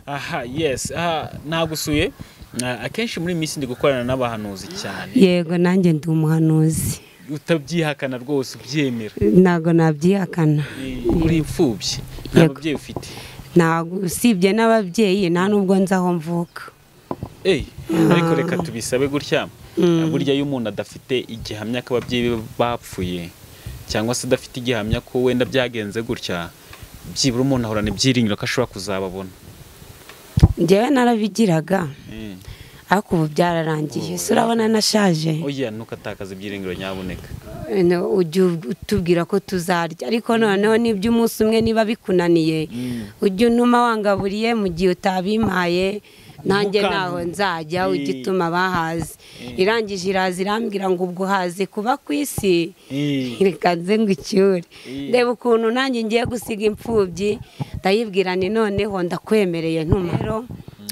aha yesi aha nagusuye akenshi muri iyi minsi ndi gukorana n'abahanuzi cyane yego nanjye ndi umuhanuzi utabyihakana rwose ubyemera ntabwo nabyihakana uri imfubyi nta Yego. babyeyi ufite ntabwo usibye n'ababyeyi nta n'ubwo nzi aho mvuka eyi ariko reka tubisabe gutya burya iyo umuntu adafite igihamya ko ababyeyi be bapfuye cyangwa se adafite igihamya ko wenda byagenze gutya byibura umuntu ahorana ibyiringiro ko ashobora kuzababona njyewe narabigiraga Mm. ariko ubu byararangiye ese urabona nashaje oya ntukatakaze ibyiringiro nyabuneka No, ujya utubwira ko tuzarya ariko noneho nibyo umunsi umwe niba bikunaniye ujya unuma wangaburiye mu gihe utabimpaye nanjye Ntukantume. ntaho nzajya Eh. ujya utuma bahazi irangije iraza irambwira ngo ubwo haze kuba ku isi Eh. reka nze ngo icyure Eh. reba ukuntu nanjye ngiye gusiga imfubyi ndayibwira ni noneho ndakwemereye ntumero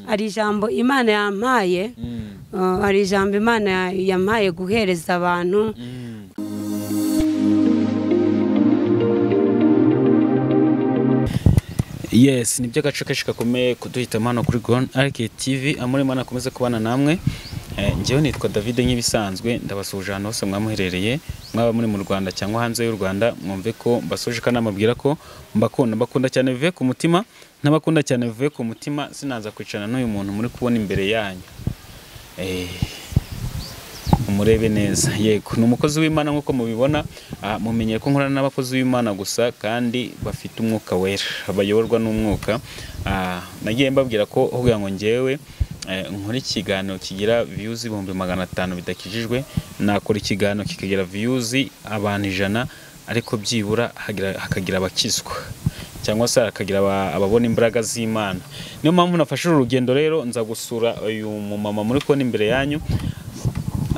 hari ijambo imana yampaye Mm. Uh, hari ijambo imana ya- yampaye guhereza abantu Mm. yes ni by'agace kenshi gakomeye kuduhitamo hano kuri Gone Arc TV amuri mana akomeze kubana namwe Eh, njyewe nitwa David nk'ibisanzwe ndabasuhuje ahantu hose mwamuherereye mwaba muri mu Rwanda cyangwa hanze y'u Rwanda mwumve ko mbasuje kandi mabwira ko mbakunda mbakunda cyane bivuye ku mutima nabakunda cyane bivuye ku mutima sinaza kwicarana n'uyu muntu muri kubona imbere yanyu Eh, umurebe neza yego ni umukozi w'imana nk'uko mubibona ah, mumenye ko nkorana n'abakozi b'imana gusa kandi bafite umwuka wera bayoborwa n'umwuka Ah, nagiye mbabwira ko avuga ngo ngewe eh, nkora ikiganiro kigira viyuzi ibihumbi magana atanu bidakijijwe nakora ikiganiro kikagira viyuzi abantu ijana ariko byibura hagira- hakagira abakizwa cyangwa se hakagira aba- ababona imbaraga z'imana niyo mpamvu nafashe uru rugendo rero nza gusura uyu mumama muri kubona imbere yanyu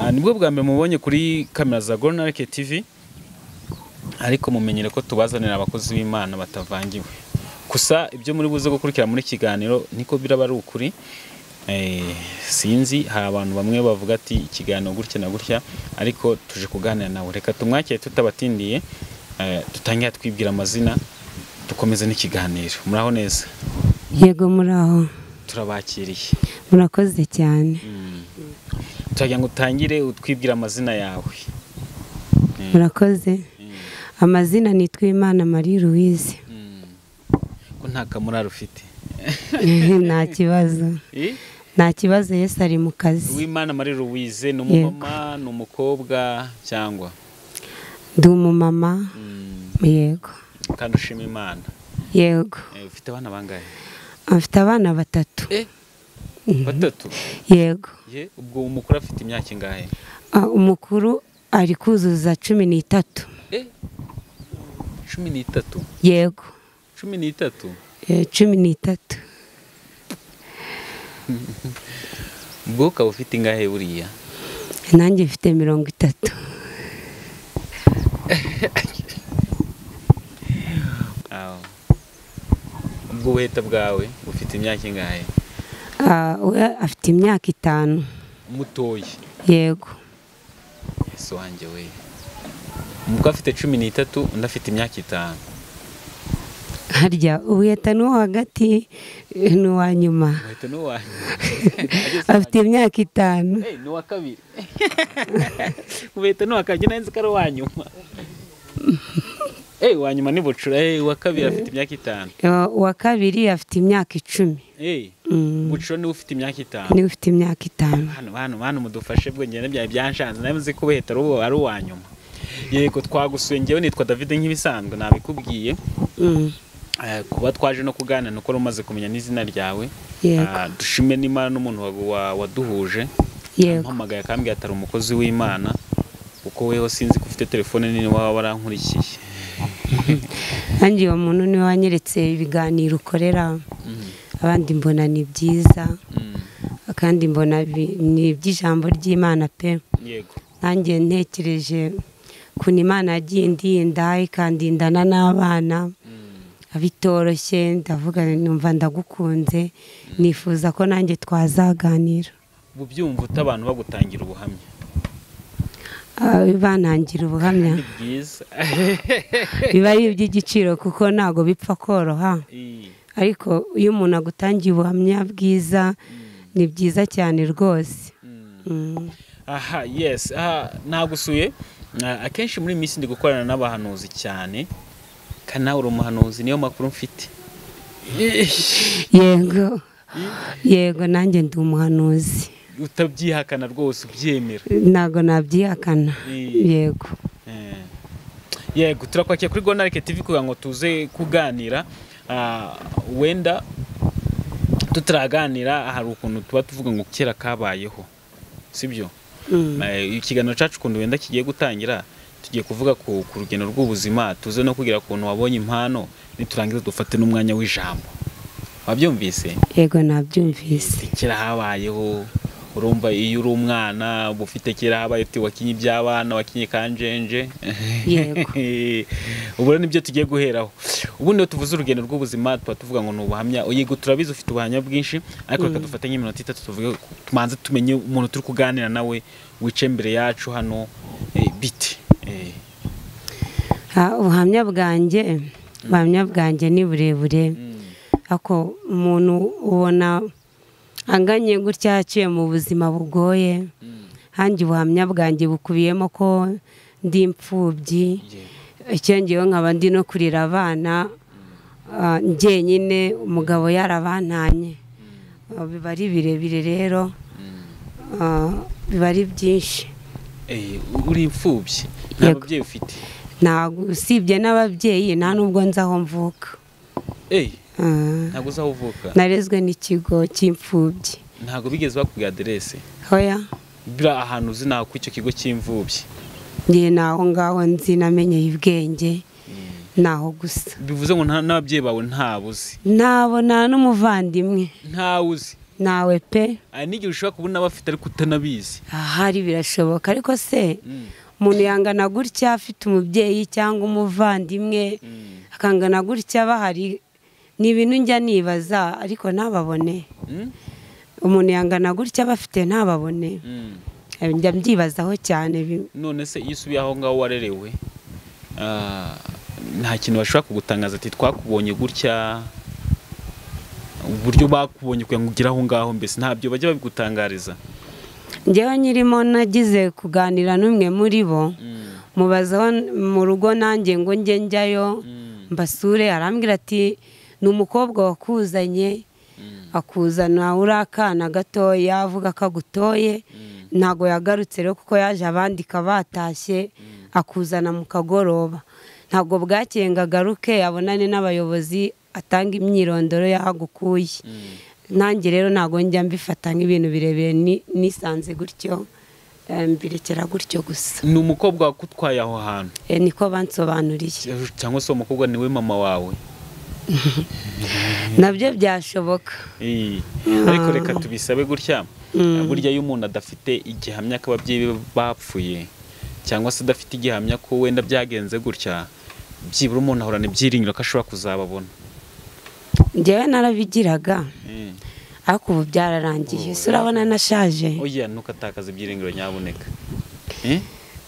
Ah, nibwo bwa mbere mubonye kuri kamera za Golden Arc TV ariko mumenyere ko tubazanira abakozi b'Imana batavangiwe gusa ibyo muri buze gukurikira muri kiganiro niko biraba ari ukuri Eh, sinzi hari abantu bamwe bavuga ati ikiganiro gutya na gutya ariko tuje kuganira nawe reka tumwakire tutabatindiye eh, dutangire twibwira amazina dukomeze n'ikiganiro muraho neza yego muraho turabakiriye murakoze cyane turagira ngo utangire utwibwira amazina yawe murakoze amazina nitwa imana marie louise ko nta kamurari ufite nta kibazo nta kibazo yesi ari mu kazi uwimana marie louise ni umumama ni umukobwa cyangwa ndi umumama Mm, yego kandi ushima imana yego Eh, ufite abana bangahe afite abana batatu batatu yego ye ubwo umukuru afite imyaka ingahe Ah, umukuru ari kuzuza cumi n'itatu Eh, cumi n'itatu yego cumi n'itatu Eh, cumi n'itatu ubwo ukaba ufite ingahe buriya nanjye mfite mirongo itatu Aho. ubwo ubuheta bwawe bufite imyaka ingahe Ah, we afite imyaka itanu mutoya yego ese wanjye we umukwe afite cumi n'itatu undi afite imyaka itanu harya ubuheta n'uwo hagati eh, n'uwa nyuma uhita n'uwanyu afite imyaka itanu ni uwa kabiri uhita n'uwakagenda nzi ko ari uwa nyuma Eh, uwa nyuma ni bucura Eh, uwa kabiri afite imyaka itanu Eh, uwa kabiri afite imyaka icumi Eh, Mm, bucura niwe ufite imyaka itanu niwe ufite imyaka itanu hano hano hano mudufashe bwo ngende byari byanshanze nawe nzi ko uhita ari uwa- ari uwa nyuma yego twagusuye ngewe nitwa david nk'ibisanzwe nabikubwiye Mm, Eh, kuba twaje no kuganira ni uko wari umaze kumenya n'izina ryawe Yego. Ah, dushime n'imana n'umuntu wa- wa- waduhuje Yego. ampamagaye akambwira atari umukozi w'imana kuko weho sinzi ko ufite telefone nini waba warankurikiye nanjye uwo muntu niwe wanyeretse ibiganiro ukorera abandi mbona ni byiza Mm, kandi mbona bi- ni iby'ijambo ry'imana pe yego nanjye ntekereje ukuntu imana yagiye indinda ikandindana n'abana bitoroshye ndavuga numva ndagukunze nifuza ko nanjye twazaganira ubu byumva uta abantu bagutangira ubuhamya Ah, bantangira ubuhamya ni byiza biba ari iby'igiciro kuko ntabwo bipfa koroha Eh, ariko iyo umuntu agutangiye ubuhamya bwiza ni byiza cyane rwose Mm. aha yes aha nagusuye Ah, akenshi muri iyi minsi ndi gukorana n'abahanuzi cyane kandi nawe uri umuhanuzi niyo makuru mfite yego yego nanjye ndi umuhanuzi utabyihakana rwose ubyemera ntabwo nabyihakana Mm. yego Eh. yego turakwakira kuri gonarike tv kugira ngo tuze kuganira Ah, wenda tutaraganira hari ukuntu tuba tuvuga ngo kera kabayeho sibyo Mm. Eh, ikiganiro cyacu ukuntu wenda kigiye gutangira tugiye kuvuga ku ku rugendo rw'ubuzima tuze no kugira ukuntu wabonye impano niturangiza dufate n'umwanya w'ijambo wabyumvise yego nabyumvise kera habayeho urumva iyo uri umwana uba ufite kera habaye uti wakinye iby'abana wakinye kanjenje Yego. ubu rero nibyo tugiye guheraho ubundi iyo tuvuze urugendo rw'ubuzima tuba tuvuga ngo ni ubuhamya yego turabizi ufite ubuhamya bwinshi ariko reka dufate nk'iminota itatu tuvuge ku- tumanze tumenye umuntu turi kuganira nawe wicaye imbere yacu hano eh, biti Eh, Ah, ubuhamya bwanjye ubuhamya bwanjye ni burebure mm, ako umuntu ubona anganye gutya yaciye mu buzima bugoye mm, hanjye ubuhamya bwanjye bukubiyemo ko ndi imfubyi yego. icyongeyeho nkaba ndi no kurira abana ah, njyenyine umugabo yarabantanye Ah, biba ari birebire rero Mm. ah, biba ari byinshi Eh, uri imfubyi nta Yego. babyeyi ufite ntabwo usibye n'ababyeyi nta n'ubwo nzi aho mvuka Eh, Ah. ntabwo uzi aho uvuka narezwe n'ikigo cy'imfubyi ntabwo bigeze bakubwira aderese hoya biri ahantu uzi naho kuri icyo kigo cy'imfubyi ngiye naho ngaho nzi namenyeye ubwenge naho gusa bivuze ngo nta- n'ababyeyi bawe ntawe uzi ntabona n'umuvandimwe ntawe uzi nawe pe hari n'igihe ushobora kubona abafite ariko utanabizi ahari birashoboka ariko se umuntu yangana gutya afite umubyeyi cyangwa umuvandimwe akangana gutya bahari ni ibintu njya nibaza ariko ntababone Mm? umuntu yangana gutya bafite ntababone Mm. njya mbyibazaho cyane bi- none se iyo usubiye aho ngaho warerewe ah, nta kintu bashobora kugutangaza ati twakubonye gutya uburyo bakubonye kugira ngo ugere aho ngaho mbese ntabyo bajya babigutangariza njyewe nyirimo nagize kuganira n'umwe muri bo Mm. mubaza aho n- mu rugo nanjye ngo njye njyayo Mm. mbasure arambwira ati ni umukobwa wakuzanye Mm. akuzana uri akana gatoya avuga ko agutoye Mm. ntago yagarutse rero kuko yaje abandika batashye akuzana mu kagoroba ntabwo bwakeye ngo agaruke abonane n'abayobozi atanga imyirondoro y'aho agukuye Mm. nanjye rero ntabwo njya mbifata nk'ibintu birebire ni- nisanze gutyo eh, mbirekera gutyo gusa ni umukobwa wakutwaye aho hantu Eh, niko bansobanuriye cyangwa se uwo mukobwa niwe mama wawe nabyo byashoboka Eh, Mm. ariko reka tubisabe gutya Mm. burya iyo umuntu adafite igihamya ko ababyeyi be bapfuye cyangwa se adafite igihamya ko wenda byagenze gutya byibura umuntu ahorana ibyiringiro ko ashobora kuzababona njyewe narabigiraga Eh, ariko ubu byararangiye ese urabona nashaje oya ntukatakaze ibyiringiro nyabuneka Eh,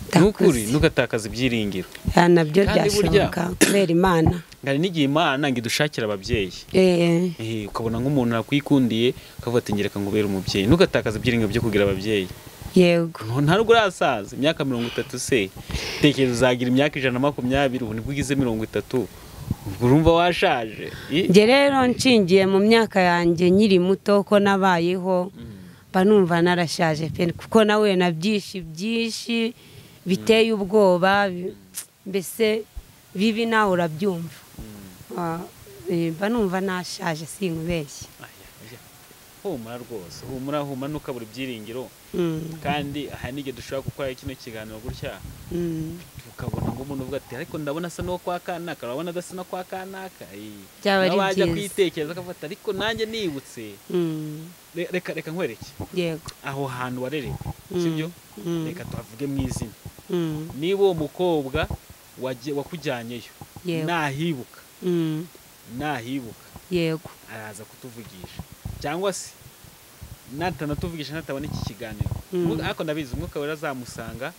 Ndakuze. nukuri ntukatakaze ibyiringiro Ah, nabyo Kandi byashoboka kubera imana hari n'igihe imana ngo idushakira ababyeyi Eh, Eh, ukabona nk'umuntu yakwikundiye ukavuga ati ngereka ngo ubere umubyeyi ntukatakaze ibyiringiro byo kugira ababyeyi yego Nta- nta nubwo urasaza imyaka mirongo itatu se tekereza uzagira imyaka ijana na makumyabiri ubu nibwo ugize mirongo itatu ubwo urumva washaje I- njye rero nshingiye mu myaka yanjye nkiri muto ko nabayeho mba numva narashaje pe kuko nawe na byinshi byinshi biteye ubwoba bi- mbese bibi nawe urabyumva Ah, eh, mba numva nashaje sinkubeshye Aya, aya. humura rwose humura humura ntukabura ibyiringiro Mm, kandi aha n'igihe dushobora gukora kino kiganiro gutya mm. tukabona ngo umuntu uvuga ati ariko ndabona asa n'uwo kwa kanaka urabona adasa no kwa kanaka I- Byaba ari nawe wajya byiza. kwitekereza akavuga ati ariko nanjye nibutse Mm, Re- reka reka nkwereke yego aho hantu warerewe Mm. sibyo Mm, reka tuhavuge mu izina mm, niba uwo mukobwa waje- wakujyanyeyo Yego. nahibuka mm, nahibuka yego araza kutuvugisha cyangwa se natanatuvugisha natabona iki kiganiro Mm. Umwuka- ariko ndabizi umwuka wera azamusanga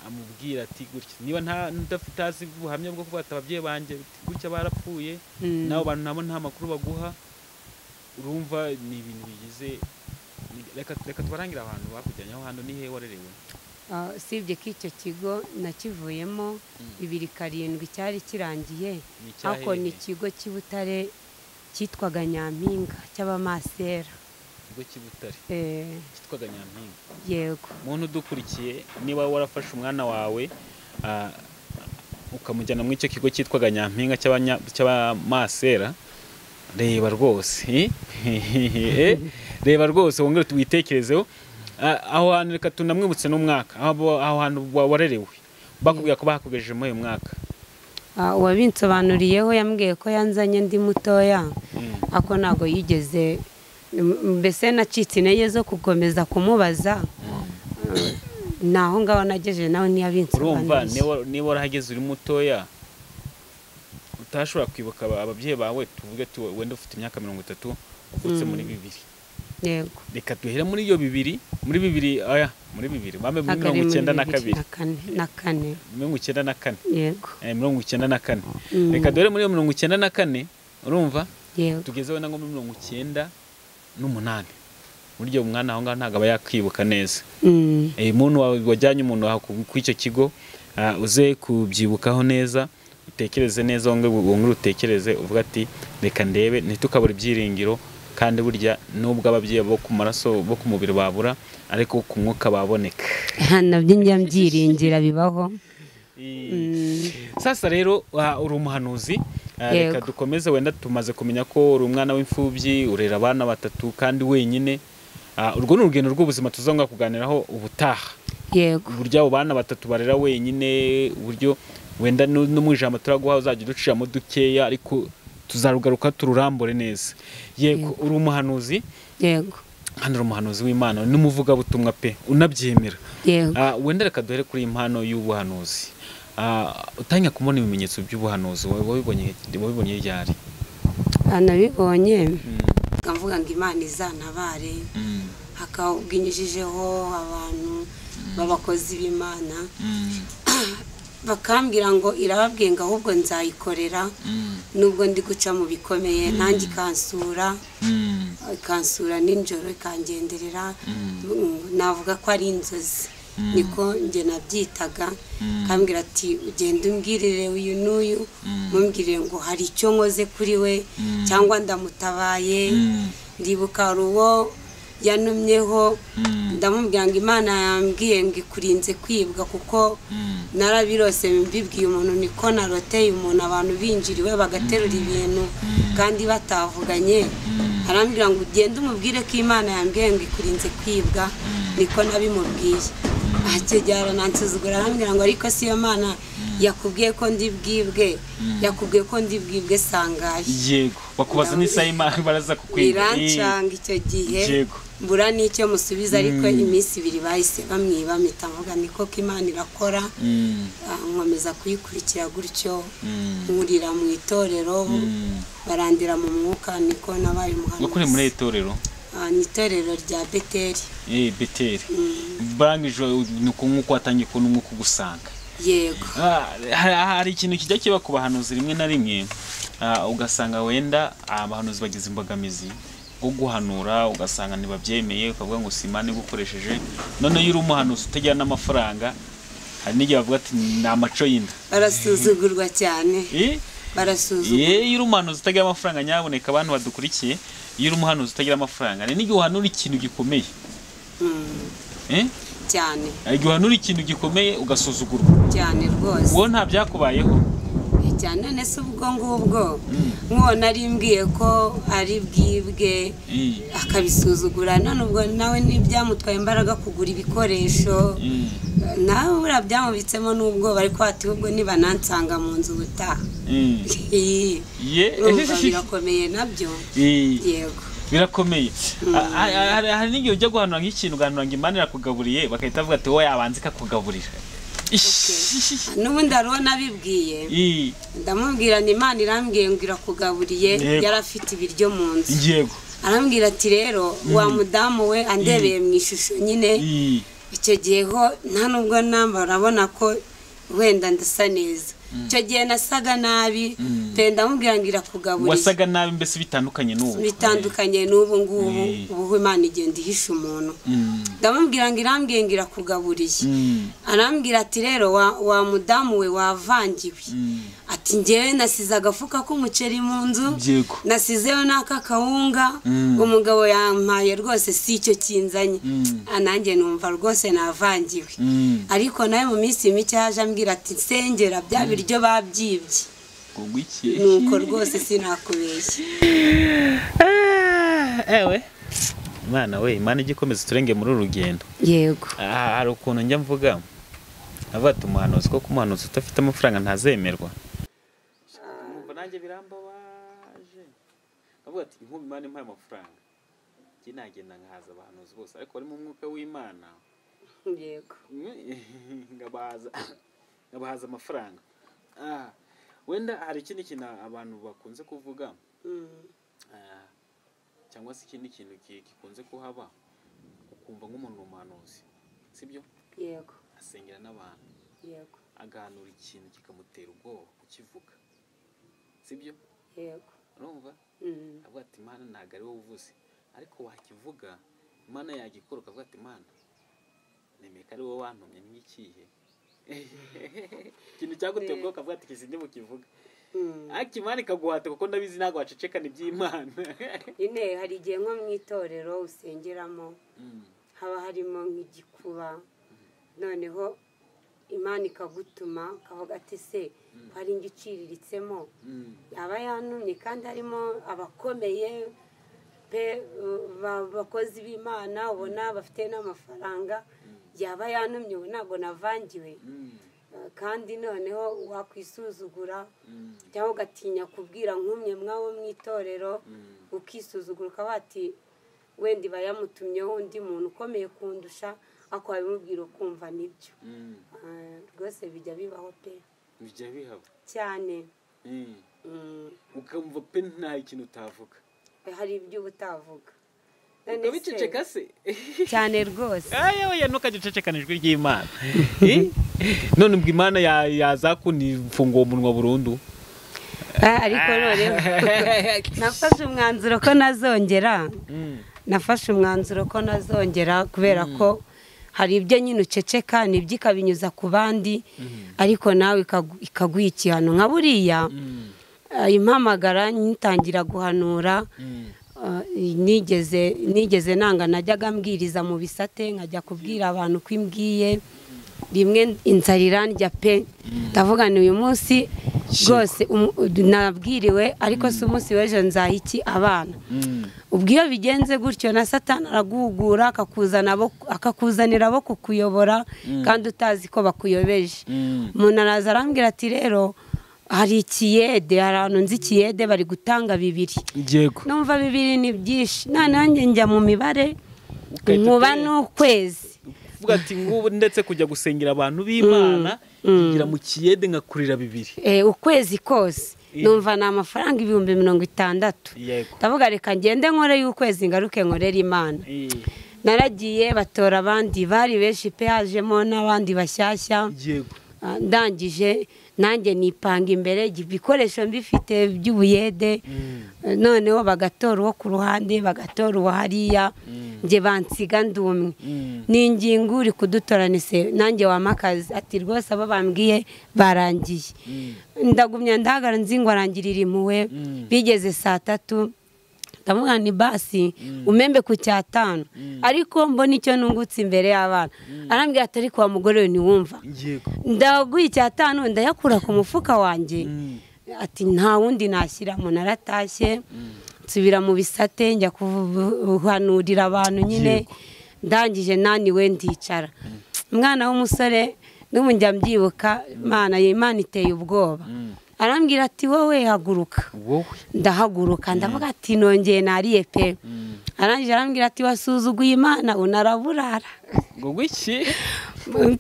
amubwira ati gutya niba nta udafite azi ubuhamya bwo kuba ati ababyeyi banjye gutya barapfuye Mm. nawe abantu nabo nta makuru baguha urumva ni ibintu bigize reka reka tubarangire abantu bakujyanye aho hantu ni hehe warerewe Ah, usibye ko icyo kigo nakivuyemo bibiri karindwi cyari kirangiye ni icyahe? ariko ni ikigo cy'i Butare cyitwaga nyampinga cy'abamasera ikigo cy'i Butare Eh, cyitwaga Nyampinga yego muntu udukurikiye niba warafashe umwana wawe ah, ukamujyana muri icyo kigo cyitwaga nyampinga cy'abanya- cy'abamasera reba rwose eh, reba rwose wongere tuwitekerezeho Ah, aho hantu reka tunamwibutse n'umwaka aho aho hantu wa- warerewe bakubwira ko bahakogejeje muri uyu mwaka Ah, uwabinsobanuriyeho yambwiye ko yanzanye ndi mutoya Mm. ako ntabwo yigeze m- mbese nacitse intege zo gukomeza kumubaza naho ngaho nagejeje nawe urumva ntiyabinsobanuriye niba- niba warahageze uri mutoya utashobora kwibuka aba- ababyeyi bawe tuvuge tu wenda ufite imyaka mirongo itatu uvutse Mm. muri bibiri yego reka duhere muri iyo bibiri muri bibiri aya muri bibiri bambe muri Ntabwo ari mirongo icyenda na muri bibiri kabiri kane na kane mirongo icyenda na kane yego eh, mirongo icyenda na kane Mm. reka duhere muri iyo mirongo icyenda na kane urumva yego tugezeho na nko muri mirongo icyenda n'umunani burya umwana aho ngaho ntabwo aba yakwibuka neza Mm. Eh, muntu wawe wajyanye umuntu wawe ku- ku icyo kigo ah, uze kubyibukaho neza utekereze neza wongere wongere utekereze uvuga ati reka ndebe ntitukabura ibyiringiro kandi burya nubwo ababyeyi bo ku maraso bo ku mubiri babura ariko ku mwuka baboneka nabyo njya mbyiringira bibaho sasa rero ah, uri umuhanuzi Ah, reka Yego. dukomeze wenda tumaze kumenya ko uri umwana w'imfubyi urera abana batatu kandi wenyine Ah, urwo ni urugendo rw'ubuzima tuzongera kuganiraho ubutaha yego uburyo abo bana batatu barera wenyine uburyo wenda no no mu ijambo turaguha uzajya uduciramo dukeya ariko tuzarugaruka tururambure neza yego uri umuhanuzi yego hano uri umuhanuzi w'imana n'umuvugabutumwa pe unabyemera yego Ah, wenda reka duhere kuri iyi mpano y'ubuhanuzi Ah, utangira kubona ibimenyetso by'ubuhanuzi wa- wabibonye wabibonye ryari Ah, nabibonye nkavuga ngo imana izantabare hakabwinyujijeho abantu b'abakozi b'imana bakambwira ngo irababwiye ngo ahubwo nzayikorera nubwo ndi guca mu bikomeye nanjye ikansura ikansura nijoro ikangenderera Mm, navuga ko ari inzozi niko njye nabyitaga kambwira ati ugenda umbwirire uyu n'uyu mumbwirire ngo hari icyo nkoze kuri we cyangwa ndamutabaye ndibuka hari uwo yanumyeho ndamubwira ngo imana yambwiye ngo ikurinze kwibwa kuko narabirose mbibwiye umuntu niko naroteye umuntu abantu binjiriwe bagaterura ibintu kandi batavuganye arambwira ngo ugende umubwire ko imana yambwiye ngo ikurinze kwibwa niko nabimubwiye akegera nansuzugura arambwira ngo ariko si yo mana yakubwiye ko ndi bwibwe yakubwiye ko ndi bwibwe sangaye yego bakubaza n'isaha y'imana baraza kukwiga birancanga icyo gihe Yego. mbura n'icyo musubiza ariko iminsi ibiri bahise bamwiba mpita mvuga niko ko imana irakora Mm, Ah, nkomeza kuyikurikira gutyo mm, nkurira mu itorero mm. barandira mu mwuka niko nabaye wakuriye muri umuhanuzi iri torero Ah, ni itorero rya beteri eh, beteri Mm, barangije nuko nk'uko watangiye kubona umwuka ugusanga yego Ah, hari hari ikintu kijya kiba ku bahanuzi rimwe na rimwe ah, ugasanga wenda abahanuzi bagize imbogamizi bwo guhanura ugasanga ntibabyemeye ukavuga ngo si imana igukoresheje noneho iyo uri umuhanuzi utagira n'amafaranga hari n'igihe bavuga ati ni amaco y'inda barasuzugurwa cyane Eh? barasuzugurwa Eh, iyo uri umuhanuzi utagira amafaranga nyaboneka abantu badukurikiye iyo uri umuhanuzi utagira amafaranga hari n'igihe uhanura ikintu gikomeye Mm, Eh? cyane hari igihe uhanura ikintu gikomeye ugasuzugurwa cyane rwose wowe nta byakubayeho cyane none se ubwo ngubwo nk'uwo nari mbwiye ko ari bwibwe Eh, akabisuzugura none ubwo nawe ntibyamutwaye imbaraga kugura ibikoresho eh, nawe buriya byamubitsemo n'ubwoba ariko ati ahubwo nibanansanga mu nzu ubutaha eh. Iyi, Ye- urumva birakomeye nabyo Eh, yego birakomeye Ah, ah, hari hari n'igihe ujya guhanura nk'ikintu ugahanura ngo imana irakugaburiye bagahita bavuga ati wowe yabanza ikakugaburira Ish. n'ubundi hariho nabibwiye Eh, ndamubwira ni imana irambwiye ngo irakugaburiye Yego. yari afite ibiryo mu nzu yego arambwira ati rero wa mudamu we andebeye mu ishusho nyine Eh, icyo gihe ho nta nubwo namba urabona ko wenda ndasa neza icyo gihe nasaga nabi penda mubwira ngo irakugaburiza wasaga nabi mbese bitandukanye n'ubu bitandukanye n'ubu ngubu Mm. ubu imana igenda ihisha umuntu Mm. ndamubwira ngo irambwiye ngo irakugaburiye Mm. arambwira ati rero wa, wa mudamu we wavangiwe Mm. ati ngewe nasize agafuka k'umuceri mu nzu Yego. nasizeyo n'akakawunga Mm. umugabo yampaye rwose si icyo kinzanye Mm. Ah, nanjye numva rwose navangiwe Mm. ariko nawe mu minsi mike yaje ambwira ati nsengera bya biryo babyibye Ubwo iki? nuko rwose sinakubeshya ewe imana we imana ijya ikomeza turenge muri uru rugendo yego aha hari ukuntu njya mvuga avuga ati umuhanuzi ko umuhanuzi udafite amafaranga ntazemerwa numva nanjye birambabaje avuga ati inkuba imana impaye amafaranga njye nagenda nkahaza abahanuzi bose ariko barimo umwuka w'imana yego ngabahaza ngabahaza amafaranga Ah, wenda hari ikindi kintu abantu bakunze kuvuga Mm. Ah, cyangwa se ikindi kintu ki- gikunze kuhaba ukumva nk'umuntu ni umuhanuzi sibyo yego asengera n'abantu yego agahanura ikintu kikamutera ubwoba kukivuga sibyo yego urumva Mm. avuga ati imana ntabwo ari wowe uvuze ariko wakivuga imana yagikora ukavuga ati imana nemeye ko ari wowe wantumye n'ikihe ikintu cyaguteye ubwoba ukavuga ati iki ntibukivuga Mm. ariko imana ikaguhata kuko ndabizi ntabwo wacecekana iby'imana nyine hari igihe nko mu itorero usengeramo Mm, haba harimo nk'igikuba noneho imana ikagutuma ukavuga ati se hari ingo iciriritseho mm, yaba yanumye kandi harimo abakomeye pe uh, ba- bakozi b'imana ubona bafite n'amafaranga yaba yanumye ubu ntabwo navangiwe mm, Uh, kandi noneho wakwisuzugura mm, cyangwa ugatinya kubwira nk'umwe mwabo mu itorero mm. ukisuzugura ukaba wati wenda iba yamutumyeho undi muntu ukomeye kundusha ariko wabimubwira ukumva nibyo Mm, Ah, rwose bijya bibaho pe bijya bihaba cyane Mm. Mm. ukumva pe nta ikintu utavuga hari ibyo uba utavuga None se- ukabiceceka se cyane rwose yewe ntukagicecekane ijwi ry'imana Eh? none ubwo imana ya- yazakunifunga uwo munwa burundu Ah, ariko noneho nafashe umwanzuro ko nazongera Mm, nafashe umwanzuro ko nazongera kubera ko hari ibyo nyine uceceka nibyo ikabinyuza ku bandi ariko nawe ikagu- ikaguha igihano nka buriya mm, ah, impamagara nyitangira guhanura mm, ah, nigeze nigeze nanga najyaga mbwiriza mu bisate nkajya kubwira abantu ko imbwiye rimwe inzara irandya pe ndavuga ni uyu munsi rwose umu- nabwiriwe ariko si umunsi w'ejo nzaha iki abana mm, ubwo iyo bigenze gutyo na satani araguhugura akakuzana abo- akakuzanira abo kukuyobora kandi utazi ko bakuyobeje mm, umuntu araza arambwira ati rero hari ikiyede hari ahantu nzi ikiyede bari gutanga bibiri yego numva bibiri ni byinshi noneho njye njya mu mibare Ugahita nkuba utera. n'ukwezi uvuga ati ngubu ndetse kujya gusengera abantu b'imana ngira mu kiyede ngakurira bibiri Eh, ukwezi kose numva ni amafaranga ibihumbi mirongo itandatu yego ndavuga reka ngende nkore y'ukwezi ngaruke nkorere imana Eh, naragiye batora abandi bari benshi pe hajemo n'abandi bashyashya yego Ah, ndangije nanjye nipanga imbere igi- ibikoresho mbifite by'ubuyede Mm, Eh, noneho bagatora uwo ku ruhande bagatora uwo hariya njye bansiga ndumwe mm, ni ingingo uri kudutora ni se nanjye wamakazi ati rwose abo bambwiye barangiye mm, ndagumya ndahagara nzi ngo arangirira impuhwe Mm. bigeze saa tatu ndamubwira ni basi umembe ku cyatanu ariko mbona icyo nungutse imbere y'abana arambwira ati ariko wa mugore we ntiwumva yego ndaguye icyatanu ndayakura ku mufuka wanjye Mm, ati nta wundi nashyiramo naratashye nsubira mu bisate njya guhanurira abantu nyine Yego. ndangije naniwe ndicara umwana w'umusore n'ubu njya mbyibuka imana imana iteye ubwoba mm. arambwira ati wowe haguruka wowe ndahaguruka ndavuga ati nongeye nariye pe Mm. arangije arambwira ati wasuzuguye imana unaraburara ngo gwiki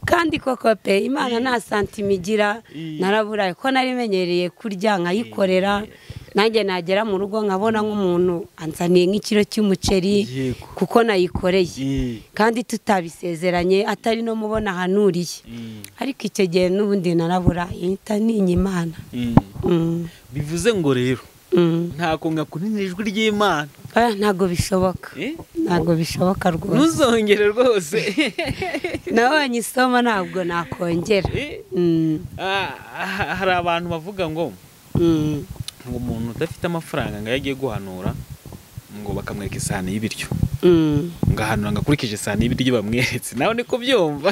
kandi koko pe imana nta santima igira Mm. naraburaye ko narimenyereye kurya nkayikorera nanjye nagera mu rugo nkabona nk'umuntu anzaniye nk'ikiro cy'umuceri Yego. kuko nayikoreye Eh, kandi tutabisezeranye atari no mubona ahanuriye eh, ariko icyo gihe n'ubundi naraburaye mpita ntinya imana eh. Mm, bivuze ngo rero mm. ntabwo mwakunanira ijwi ry'imana Ah, ntabwo bishoboka Eh? ntabwo bishoboka rwose ntuzongere rwose nabonye isomo ntabwo nakongera Eh, Mm, ah, ah, hari abantu bavuga ngo mm. ngo umuntu udafite amafaranga ngo iyo agiye guhanura ngo bakamwereka isahani y'ibiryo Mm. ngo ahanura ngo akurikije isahani y'ibiryo bamweretse nawe niko byumva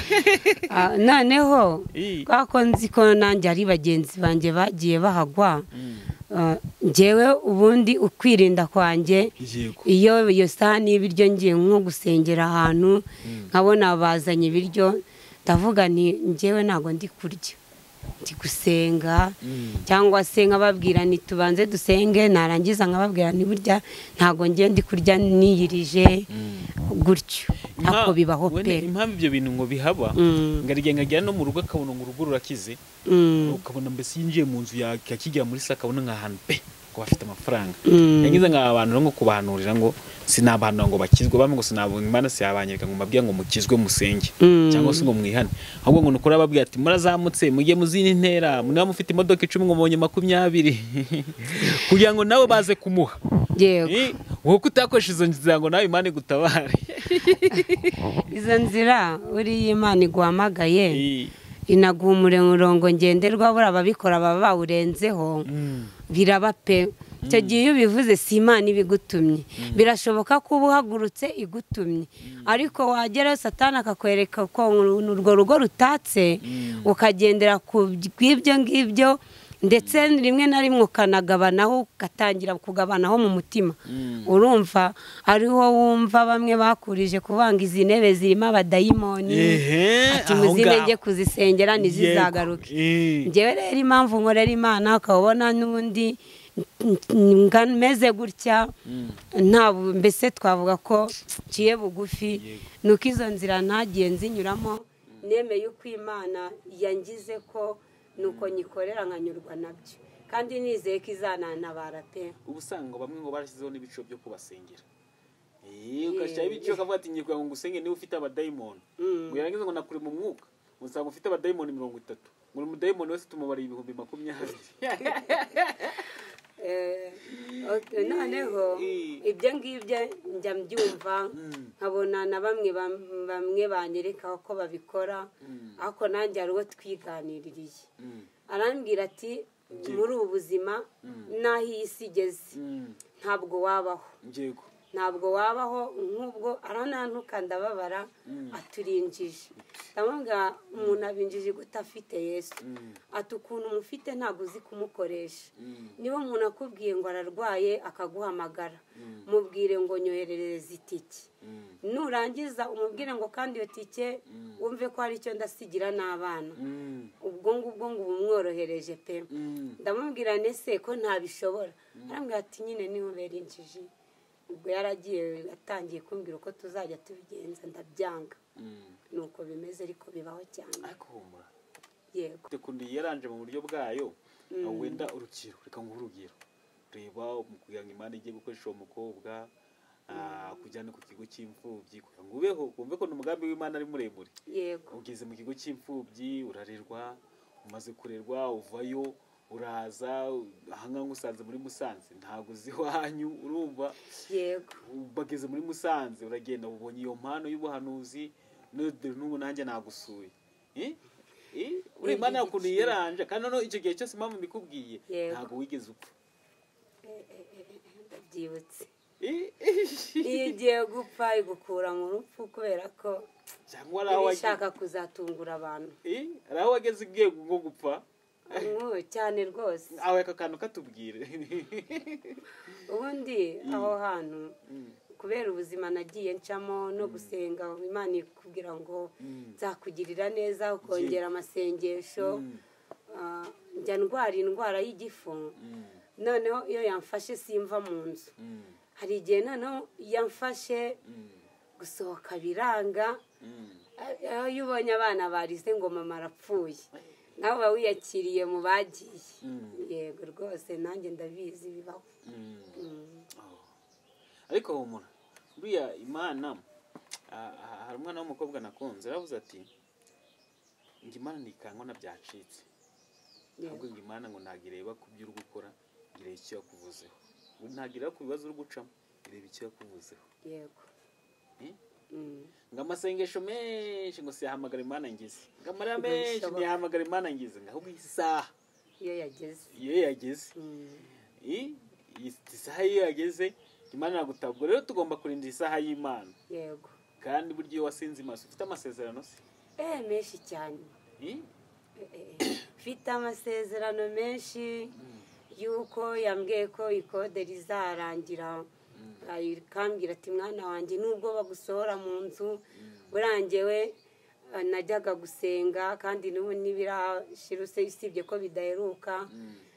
Ah, noneho Eh. kwa ko nzi ko nanjye ari bagenzi banjye bagiye bahagwa Mm. ah, njyewe ubundi ukwirinda kwanjye yego iyo iyo sahani y'ibiryo ngiye nko gusengera ahantu Mm. nkabona bazanye ibiryo ndavuga nti njyewe ntabwo ndi kurya ndi gusenga Mm. cyangwa se nkababwira nti tubanze dusenge narangiza nkababwira nti burya ntabwo ngiye ndi kurya niyirije Mm. gutyo ntabwo Impa- bibaho wenda pe impamvu ibyo bintu ngo bihaba Mm, ngo arigenda agera no mu rugo akabona ngo urugo rurakize mm, ukabona mbese yinjiye mu nzu yakijya muri se akabona nk'ahantu pe ngo bafite amafaranga mm. yagize ngo aba bantu nko kubahanurira ngo sinabahanura ngo bakizwe bamwe ngo sinabunga imana siyabanyereka ngo mbabwire ngo mukizwe musenge Mm. cyangwa se ngo mwihane ahubwo ngo ni ukuri ababwira ati murazamutse mujye mu zindi ntera niba mufite imodoka icumi ngo mubonye makumyabiri kugira ngo nawe baze kumuha yego Eh, wowe kutakoresha izo nzira ngo nawe imana igutabare izo nzira uriya imana iguhamagaye Eh, inaguha umurongo ngenderwa buriya ababikora baba bawurenzeho mm, biraba pe icyo gihe iyo ubivuze si imana ibigutumye birashoboka ko uba uhagurutse igutumye ariko wagerayo satani akakwereka ko urwo rugo rutatse Mm. ukagendera ku bw'ibyo ngibyo ndetse rimwe na rimwe ukanagabanaho ugatangira kugabanaho mu mutima mm. urumva ariho wumva bamwe bakurije kuvanga izi ntebe zirimo abadayimoni Ehe, ati aho muzine ngaho. njye kuzisengera ntizizagaruke Eh, njyewe rero impamvu nkorera imana ukabona n'undi nga- meze gutya mm. nta bu- mbese twavuga ko nciye bugufi Yego. ni uko izo nzira ntagiye nzinyuramo nemeye uko imana yangize ko ni uko nyikorera nkanyurwa nabyo kandi nizeye ko izanantabara pe uba usanga bamwe ngo barashyizeho n'ibico byo kubasengera Eh, ugashyiraho ibico ukavuga ati ngiye kugira ngo ngusenge niba ufite abadayimoni ngo yarangiza ngo nakure mu mwuka ngo nsanga ufite abadayimoni mirongo itatu ngo uri umudayimoni wese tumubarira ibihumbi makumyabiri Eh, ok, noneho Mm. ibyo ngibyo njya mbyumva Mm. nkabona na bamwe bam- bamwe banyereka ko babikora Mm. ariko nanjye hari uwo twiganiririye Mm, arambwira ati muri ubu buzima n'aho iyi si igeze mm, ntabwo wabaho yego ntabwo wabaho nk'ubwo aranantuka ndababara aturinjije ndamubwira umuntu abinjije gute afite yesu Mm, ati ukuntu umufite ntabwo uzi kumukoresha mm, niba umuntu akubwiye ngo ararwaye akaguhamagara mubwire ngo nyoherereze itike mm, nurangiza umubwire ngo kandi iyo tike wumve ko hari icyo ndasigira n'abana mm, ubwo ngubwo ngo bumworohereje pe mm. ndamubwira nese ko ntabishobora arambwira ati nyine niba uberinjije ubwo yaragiye atangiye kumbwira uko tuzajya tubigenza ndabyanga Mm. nuko bimeze ariko bibaho cyane ariko humura yego kundi yaranje mu buryo bwayo aho wenda urukiro reka nguhe urugero reba mu kugira ngo imana ijye gukoresha uwo mukobwa ah, kujyana ku kigo cy'imfubyi kugira ngo ubeho wumve ko ni umugambi w'imana ari muremure yego ugeze mu kigo cy'imfubyi urarerwa umaze kurerwa uvayo uraza ahangaha ngusanze muri musanze ntabwo uzi iwanyu urumva yego bageze muri musanze uragenda ubonye iyo mpano y'ubuhanuzi n'ubu n'ubu nanjye nagusuye Eh? Eh? uri imana yawe ukuntu yaranje kandi noneho icyo gihe cyose impamvu mbikubwiye Yego. ntabwo wigeze upfa ndabyibutse Eh? iyo ugiye gupfa igukura mu rupfu kubera ko cyangwa ari aho iba wageze ishaka kuzatungura abantu Eh? Hari aho wageze ugiye nko gupfa Nk'ubu cyane rwose aho aka kantu katubwire ubundi aho hantu Mm. kubera ubuzima nagiye ncamo no gusenga imana ikubwira ngo Mm. nzakugirira neza ukongera amasengesho Mm. ah, njya ndwara indwara y'igifu Mm. noneho iyo yamfashe simva mu nzu Mm. hari igihe noneho yamfashe Mm. gusohoka biranga Mm. aho iyo ubonye abana barize ngo mama arapfuye nawe uba wiyakiriye mu bagiye Mm. yego yego rwose nanjye ndabizi bibaho Mm. ariko humura buriya imana ah, ah, hari umwana w'umukobwa nakunze aravuze ati ngo imana ntikangwa byacitse ahubwo ngo imana ngo ntabwo ireba ku byo uri gukora ireba icyo yakuvuzeho ngo ntabwo ireba ku bibazo uri gucamo ireba icyo yakuvuzeho yego Eh? Mm. ngo amasengesho menshi ngo siyahamagara imana ngize ngo amarira Ngo menshi bishoboka. ntiyahamagara imana ngize ngo ahubwo iyi saha iyo yageze iyo yageze Mm. i- iyi isaha iyo yageze imana iragutabwa Ubwo rero tugomba kurinda iyi saha y'imana yego kandi burya iyo wasinze imaso ufite amasezerano se eh menshi cyane I? mfite amasezerano menshi y'uko yambwiye ko ikode rizarangira ikambwira ati mwana wanjye nubwo bagusohora mu nzu burangewe eh, najyaga gusenga kandi n'ubu ntibirashiruse usibye ko bidaheruka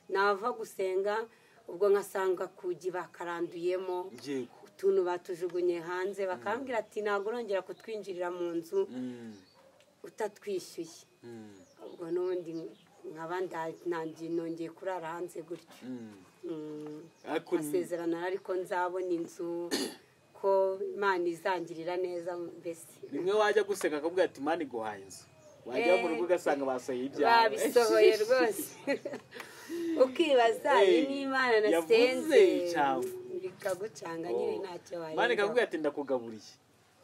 nava gusenga ubwo nkasanga kugi bakaranduyemo yego utuntu batujugunye hanze bakambwira ati ntabwo urongera kutwinjirira mu nzu Mm. utatwishyuye Mm. ubwo n'ubundi nkaba nda- nanjye nongeye kurara hanze gutyo Mm. Mm, Ariko ni- masezerano ariko nzabona inzu ko imana izangirira neza mbese rimwe wajya guseka akavuga ati mani iguhaye inzu wajya mu rugo ugasanga basohoye ibyawe babisohoye rwose ukibaza Eh, iyi ni imana yavuze nasenze cyangwa. bikagucanga nyine ntacyo wayega. mani ikavuga ati ndakugaburiye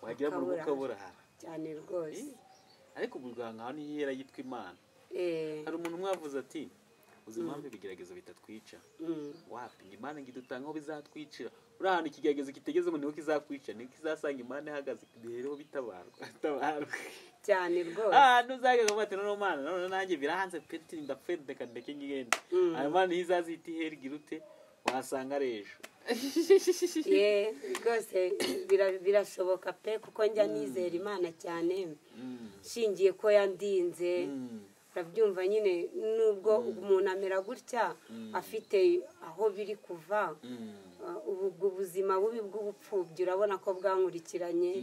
wagera mu rugo Ukaburara. ukaburara cyane rwose Eh? ariko ubuganga hano iyo yera yitwa imana Eh, hari umuntu umwe wavuze ati uzi impamvu ibigeragezo bitatwica mm, wapi ngo imana ngo idutanga aho bizatwicira uri ahantu ikigeragezo kitegeze ngo niho kizakwica niho kizasanga imana ihagaze bihereho bitabarwa bitabarwa cyane rwose ahantu uzageze uvuga ati noneho mana none nanjye birahanze peti ndapfe ndeka ndeke ngigende Mm. ayo mana iyo izazita iheri girute wasanga ari ejo ye rwose bira- birashoboka pe kuko njya nizera imana cyane Mm. nshingiye ko yandinze Mm. urabyumva nyine nubwo umuntu amera gutya afite aho biri kuva Mm. Uh, ubu ubwo ubuzima bubi bw'ubupfubyi urabona ko bwankurikiranye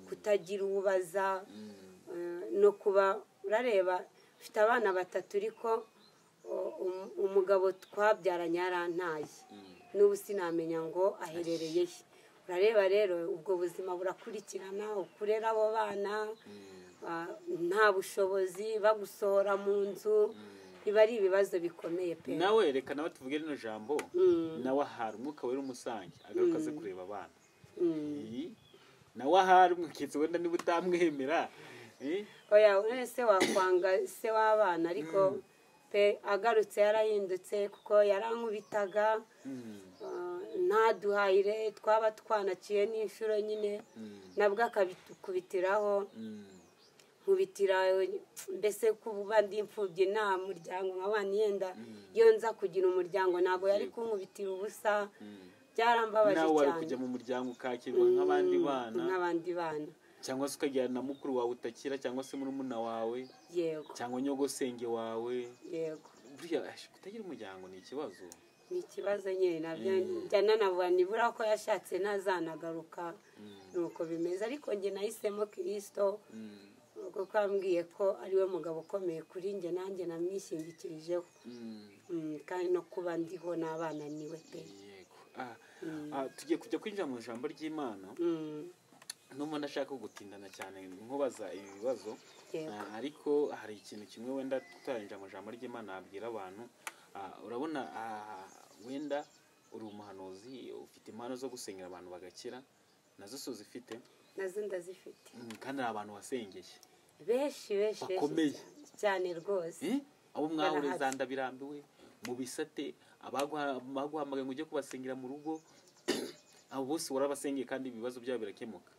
kutagira ububaza Mm. no kuba urareba ufite abana batatu ariko uh, um- umugabo twabyaranye yarantaye Mm. n'ubu sinamenya ngo aherereye he urareba rero ubwo buzima burakurikirana ukurera abo bana Mm. ah, nta bushobozi bagusohora mu nzu biba ari ibibazo bikomeye pe nawe reka nawe tuvuge rino jambo Mm. nawe ahari umwuka wera umusange agaruka aze kureba abana Mm. Iyi, nawe ahari umukitsi wenda niba utamwemera Eh, oya none se wakwanga se w'abana ariko pe agarutse yarahindutse kuko yarankubitaga mm, ah, ntaduhayire twaba twanaciye n'inshuro nyine mm, nabwo akabitukubitiraho mm, nkubitira mbese kuba ndi imfubyi nta muryango nkabana yenda iyo nza kugira umuryango ntabwo yari kunkubitira ubusa mm. byarambabaje nawe wari cyane kujya mu muryango ukakirwa nk'abandi bana nk'abandi bana cyangwa se ukagira na mukuru wawe utakira cyangwa se murumuna wawe yego cyangwa nyogosenge wawe yego buriya ash, kutagira umuryango ni ikibazo ni ikibazo nyine nabyo njya nanavuga nibura ko yashatse ntazanagaruka nuko bimeze ariko njye nahisemo kirisito Mm, kuko yambwiye ko ariwe mugabo ukomeye kuri njye nanjye namwishingikirijeho mm, Mm, kandi no kuba ndiho n'abana niwe pe yego Ah, ah, tugiye kujya kwinjira mu ijambo ry'imana Mm, n'ubu ndashaka gutindana cyane nkubaza ibi bibazo Yego. Ah, ariko hari ikintu kimwe wenda tutarengeje amajambo ry'imana yabwira abantu Ah, urabona ah, wenda uri umuhanuzi ufite impano zo gusengera abantu bagakira nazo si uzifite nazo ndazifite Mm, kandi hari abantu wasengeye benshi benshi benshi Bakomeye. cyane- cyane rwose Eh? abo mwahura Barahari. zanda birambiwe mu bisate abaguha- abaguhamagaye ngo ujye kubasengera mu rugo abo bose warabasengeye kandi ibibazo byabo birakemuka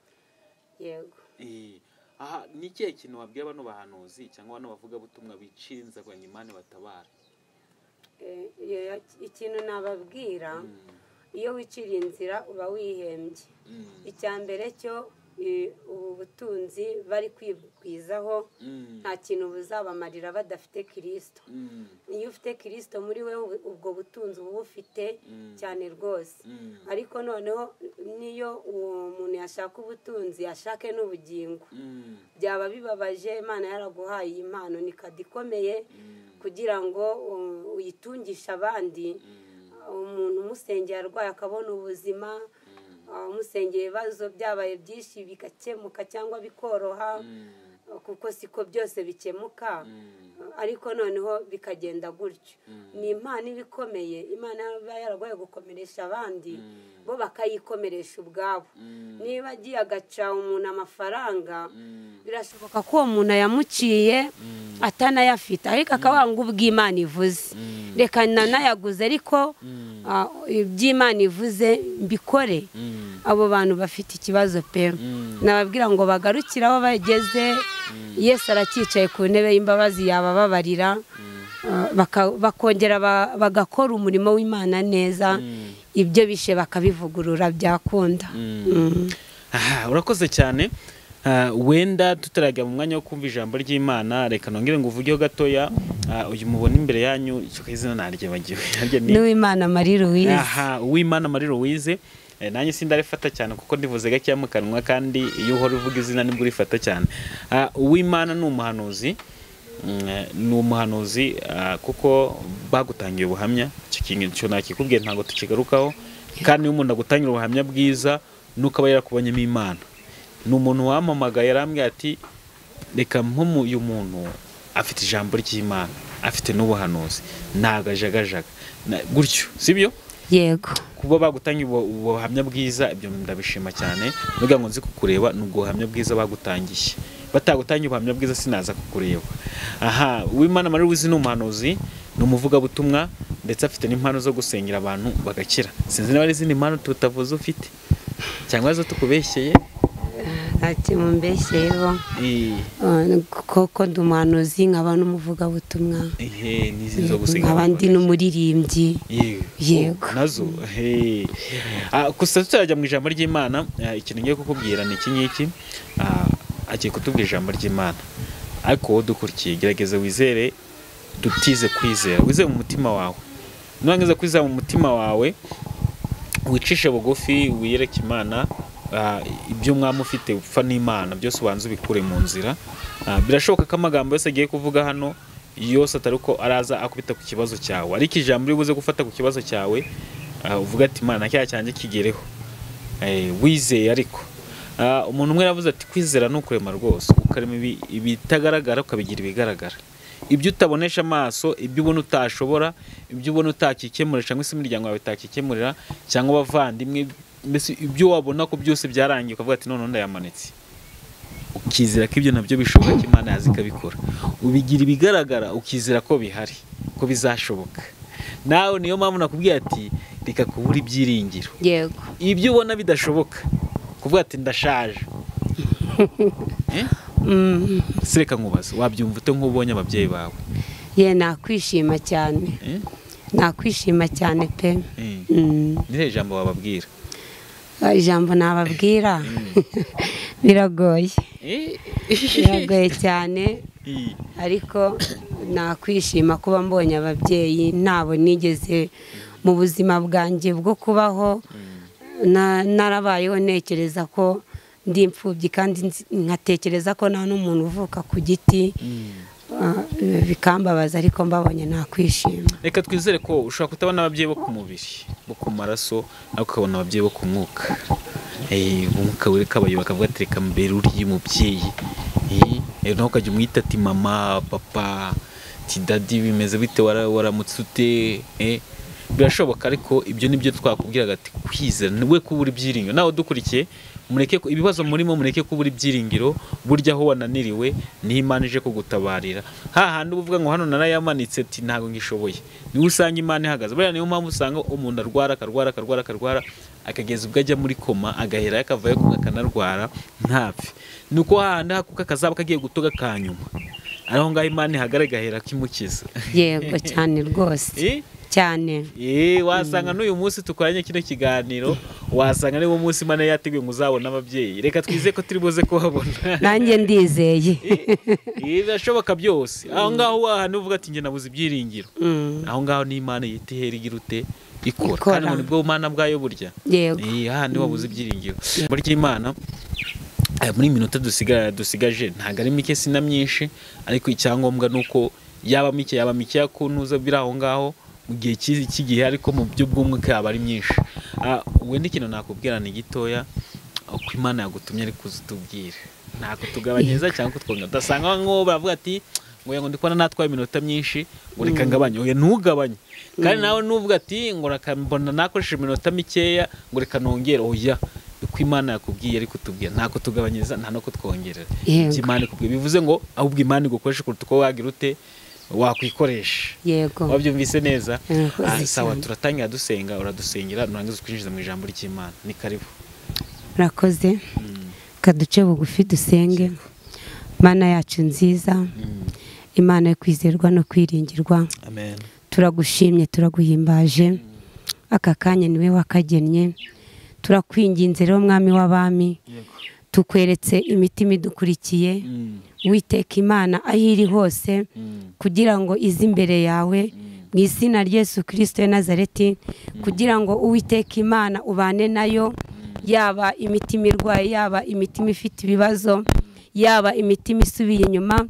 yego Eh, aha ni ikihe kintu wabwira bano bahanuzi cyangwa bano bavugabutumwa bicira inzego ngo imana batabara Eh, eh, ikintu nababwira iyo wiciriye inzira uba wihembye icya mbere cyo eh, ubu butunzi bari kwigwizaho nta kintu buzabamarira badafite kirisito iyo ufite kirisito muri we ubwo butunzi uba ubufite cyane rwose ariko noneho niyo uwo muntu yashaka ubutunzi ashake n'ubugingo byaba bibabaje imana yaraguhaye iyi mpano ni kado ikomeye kugira ngo um, uyitungishe abandi umuntu umusengeye arwaye akabona ubuzima uh, umusengeye ibibazo byabaye byinshi bigakemuka cyangwa bikoroha kuko siko byose bikemuka ariko noneho bikagenda gutyo ni impano iba ikomeye imana iba yaragoye gukomeresha abandi bo bakayikomeresha ubwabo niba agiye agaca umuntu amafaranga birashoboka ko uwo muntu yamuciye atanayafite ariko akaba ngo ubw'imana ivuze reka nanayaguze ariko ah, iby'imana ivuze mbikore abo bantu bafite ikibazo pe nababwira ngo bagarukire aho bageze yesu aracyicaye ku ntebe y'imbabazi yabababarira ah, baka- bakongera ba- bagakora umurimo w'imana neza ibyo bishe bakabivugurura byakunda Mm. aha urakoze cyane Ah, wenda tutarajya mu mwanya wo kumva ijambo ry'imana reka nongere ngo uvugeho gatoya Ah, uyu mubona imbere yanyu icyo izina naryibagiwe Naryo ni- n'uwimana marie louise aha uwimana marie louise Eh, nanjye sindarifata cyane kuko ndivuze gakeya mu kanwa kandi iyo uhora uvuga izina nibwo urifata cyane Ah, uwimana ni umuhanuzi Mm, eh, ni umuhanuzi ah, kuko bagutangiye ubuhamya icyo kintu icyo nakikubwiye ntabwo tukigarukaho kandi iyo umuntu agutangira ubuhamya bwiza nuko aba yarakubonyemo imana ni umuntu wampamagaye yarambwira ati reka mpumu uyu muntu afite ijambo ry'imana afite n'ubuhanuzi ni agajagajaga Na- gutyo sibyo yego kuba bagutangiye ubu- ubu buhamya bwiza ibyo ndabishima cyane nubwo ngo nzi kukureba ni ubwo buhamya bwiza bagutangiye batagutangiye ubuhamya bwiza sinaza kukureba aha uwimana marie wizi ni umuhanuzi ni umuvugabutumwa ndetse afite n'impano zo gusengera abantu bagakira sinzi niba ari izindi mpano tutavuze ufite cyangwa zo tukubeshyeye ati mumbeshyeho Eh, koko ndi umuhanuzi nkaba n'umuvugabutumwa ehe n'izi zo gusengera nkaba abantu ndi n'umuririmbyi Yewe. Yego. nazo he Ah, gusa tutarajya mu ijambo ry'imana ah, ikintu ngiye kukubwira ni iki ngiki Ah, agiye kutubwira ijambo ry'imana ariko wowe dukurikiye gerageza wizere dutize kwizera wizere mu mutima wawe nurangiza kwizera mu mutima wawe wicishe bugufi wiyereke imana ah, ibyo umwami ufite upfa n'imana byose ubanza ubikure mu nzira Ah, birashoboka ko amagambo yose agiye kuvuga hano yose atari uko araza akubita ku kibazo cyawe ariko ijambo uri buze gufata ku kibazo cyawe ah, uvuga ati imana cyaha cyanjye kigereho Eh, wizeye ariko Ah, umuntu umwe yavuze ati kwizera ni ukurema rwose ukarema ibi- ibitagaragara ukabigira ibigaragara ibyo utabonesha amaso ibyo ubona utashobora ibyo ubona utakikemurira cyangwa se imiryango yawe itakikemurira cyangwa abavandimwe mbese ibyo wabona ko byose byarangiye ukavuga ati none ndayamanitse ukizera ko ibyo nabyo bishoboka ko imana yazi ikabikora ubigira ibigaragara ukizera ko bihari ko bizashoboka nawe niyo mpamvu nakubwiye ati reka kubura ibyiringiro yego ibyo ubona bidashoboka kuvuga ati ndashaje Eh? Mm. se reka nkubaze wabyumva ute nk'ubonye ababyeyi bawe ye nakwishima cyane Eh? nakwishima cyane pe Eh. Mm. ni irihe jambo wababwira Ah, ijambo nababwira biragoye Eh? biragoye cyane Eh. ariko nakwishima kuba mbonye ababyeyi ntabo nigeze mu buzima bwanjye bwo kubaho na- narabayeho ntekereza ko ndi imfubyi kandi nzi- nkatekereza ko nta n'umuntu uvuka ku giti Ah, bikambabaza ariko mbabonye nakwishima reka twizere ko ushobora kutabona ababyeyi bo ku mubiri bo ku maraso ariko ukabona ababyeyi bo ku mwuka Eh, umwuka wereka abayoboka bakavuga ati reka mbere uriya umubyeyi Eh, eh, nawe ukajya umwita ati mama papa ti dadi bimeze bite wara- waramutse ute Eh, birashoboka ariko ibyo nibyo twakubwiraga ati kwizera ni we kubura ibyiringiro nawe udukurikiye mureke ko- ibibazo murimo mureke kubura ibyiringiro burya aho wananiriwe niho imana ije kugutabarira hahandi uba uvuga ngo hano narayamanitse ati ntabwo ngishoboye niwe usanga imana ihagaze buriya niyo mpamvu usanga umuntu arwara akarwara akarwara akarwara akageza ubwo ajya muri koma agahera akavayo akanarwara ntapfe ni uko hahandi hakuka akazaba kagiye gutoga ka nyuma aho ngaho imana ihagara igahera akimukiza yego cyane rwose Eh? cyane Eh, wasanga n'uyu munsi tukoranye kino kiganiro wasanga niwo munsi imana yateguye ngo uzabone ababyeyi reka twizeye ko turi buze kubabona nanjye ndizeye Eh, birashoboka byose aho ngaho wahana uvuga ati njye nabuze ibyiringiro Mm, aho ngaho ni imana yita ihera igira ute ikora Ikora. kandi ubu nibwo bumana bwayo burya yego Eh, hahandi wabuze ibyiringiro muri ry'imana eh, muri iyi minota dusiga- dusigaje ntabwo ari mike sina myinshi ariko icyangombwa ni uko yaba mike yaba mikeya ku ntuza biri aho ngaho mu gihe cy'izi- cy'igihe ariko mu byo bw'umwuka yaba ari myinshi Ah, wenda ikintu nakubwira ni gitoya uko imana yagutumye ariko uzi utubwire ntabwo tugabanyiriza cyangwa kutwonga udasanga nk'uwo baravuga ati ngo yego ndi kubona natwaye iminota myinshi ngo reka ngabanye oya ntugabanye kandi nawe nuvuga ati ngo reka mbona nakoresheje iminota mikeya ngo reka nongere oya uko imana yakubwiye ariko utubwira ntabwo tugabanyiriza nta no kutwongerera Yego. ibyo imana ikubwiye bivuze ngo ahubwo imana igukoresha kuruta uko wagira ute wakwikoresha yego wabyumvise neza Murakoze Ah, sawa cyane. turatangira dusenga uradusengera nurangiza twinjiza mu ijambo ry'imana ni karibu murakoze kaduce bugufi dusenge mana yacu nziza imana yo kwizerwa no kwiringirwa amen turagushimye turaguhimbaje aka kanya niwe wakagennye turakwinginze rero mwami w'abami tukweretse imitima idukurikiye witeka imana aho iri hose kugira ngo ize imbere yawe mu izina rya Yesu kirisito ya nazareti kugira ngo uwiteka imana ubane nayo yaba imitima irwaye yaba imitima ifite ibibazo yaba imitima isubiye inyuma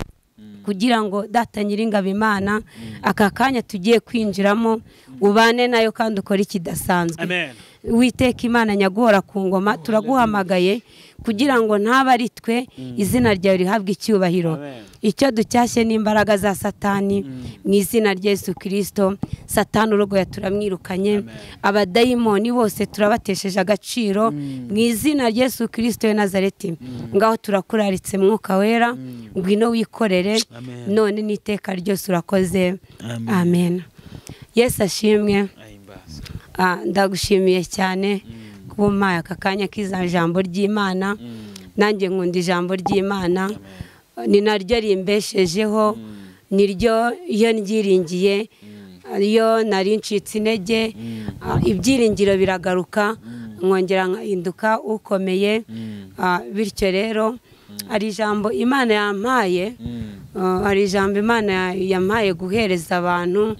kugira ngo data nyiringabo imana aka kanya tugiye kwinjiramo ubane nayo kandi ukore ikidasanzwe amen witeka imana nyagora ku ngoma turaguhamagaye kugira ngo ntabe ari twe izina ryawe rihabwe icyubahiro Amen. icyo ducyashye n'imbaraga za satani mu izina rya Yesu kirisito satani urogoya turamwirukanye abadayimoni bose turabatesheje agaciro mu izina rya Yesu kirisito ya nazareti ngaho turakuraritse mwuka wera ngwino wikorere Amen. none n'iteka ryose urakoze Amen. amen yesu ashimwe ahimbaza Ah, ndagushimiye cyane kuba umpaye aka kanya k'iza jambo ry'imana nanjye nkunda ijambo ry'imana ni naryo rimbeshejeho niryo iyo ngiringiye iyo nari ncitse intege ah, ibyiringiro biragaruka nkongera nkahinduka ukomeye Ah, bityo rero hari ijambo imana yampaye Ah, hari ijambo imana yampaye guhereza abantu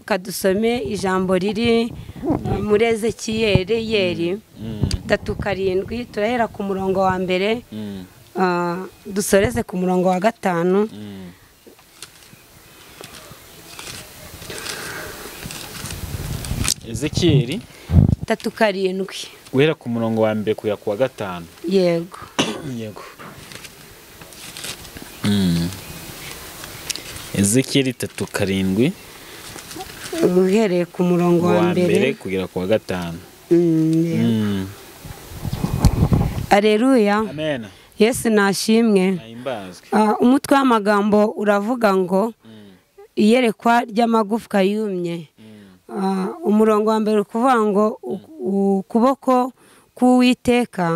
kadusome ijambo riri ah, muri ezekiyeri yeri tatu karindwi turahera ku murongo wa mbere ah, dusoreze ku murongo wa gatanu ezekiyeli tatu karindwi guhera ku murongo wa mbere kujya ku wa gatanu yego yego ezekiyeli itatu karindwi uhereye ku murongo wa wa mbere mbere kugera ku wa gatanu Mm, Mm. aleluya amen yesu nashimwe ahimbazwe Ah, umutwe w'amagambo uravuga ngo iyerekwa ry'amagufwa yumye Ah, umurongo wa mbere uri kuvuga ngo u- ukuboko k'uwiteka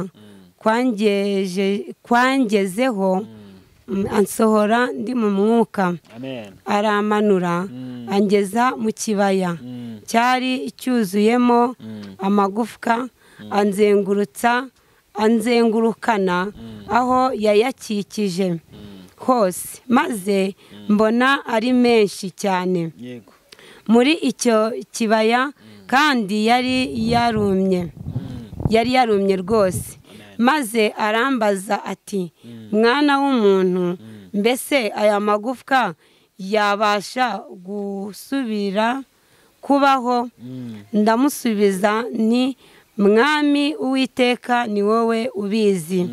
kwangeje- kwangezeho mm, ansohora ndi mu mwuka amen aramanura angeza mu kibaya Mm. cyari cyuzuyemo amagufwa anzengurutsa anzengurukana aho yayakikije hose maze mbona ari menshi cyane yego muri icyo kibaya kandi yari yarumye yari yarumye rwose maze arambaza ati mwana w'umuntu mbese aya magufwa yabasha gusubira kubaho ndamusubiza nti mwami uwiteka ni wowe ubizi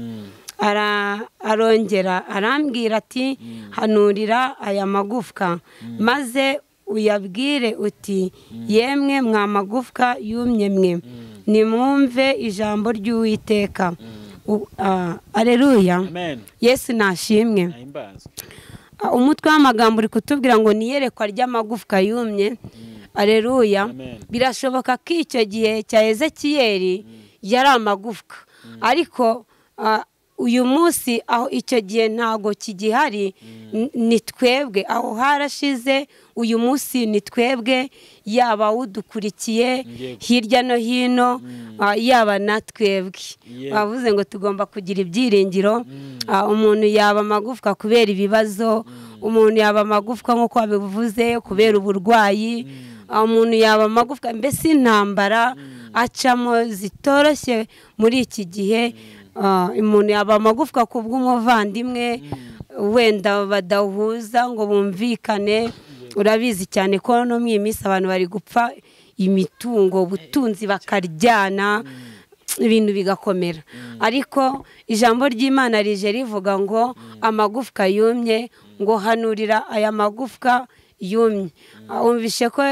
Ara- arongera arambwira ati hanurira aya magufwa maze uyabwire uti yemwe mwa magufwa yumye mwe nimwumve ijambo ry'uwiteka U- ah, aleluya amen yesu nashimwe ahimbazwe Ah, umutwe w'amagambo uri kutubwira ngo ni iyerekwa ry'amagufwa yumye aleluya Amen. birashoboka ko icyo gihe cya ezekiyeri yari amagufwa ariko ah, uyu munsi aho icyo gihe ntago kigihari n- ni twebwe aho harashize uyu munsi ni twebwe yaba udukurikiye Yego. hirya no hino ah, yaba na twebwe Yego. bavuze ngo tugomba kugira ibyiringiro Ah, umuntu yaba amagufwa kubera ibibazo umuntu yaba amagufwa nk'uko wabivuze kubera uburwayi Ah, umuntu yaba amagufwa mbese intambara acamo zitoroshye muri iki gihe Ah, umuntu yaba amagufwa ku bw'umuvandimwe wenda badahuza ngo bumvikane urabizi cyane ko no mu iyi minsi abantu bari gupfa imitungo ubutunzi bakaryana ibintu bigakomera ariko ijambo ry'imana rije rivuga ngo amagufwa yumye ngo hanurira aya magufwa yumye wumvishe ko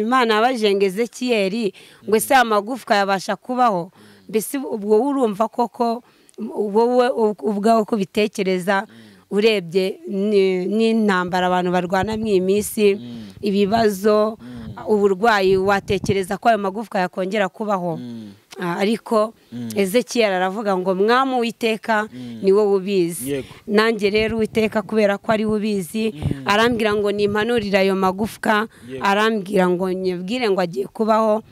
imana yabajengeze kiyeri ngo ese aya magufwa yabasha kubaho mbese ubwo urumva koko wowe ubwawe uko ubitekereza urebye n'intambara abantu barwana mu iyi minsi ibibazo uburwayi watekereza ko ayo magufwa yakongera kubaho ariko ezekiyeri aravuga ngo mwamu witeka ni wowe ubizi nanjye rero uwiteka kubera ko ari we ubizi arambwira ngo nimpanurire ayo magufwa arambwira ngo nyibwire ngo agiye kubaho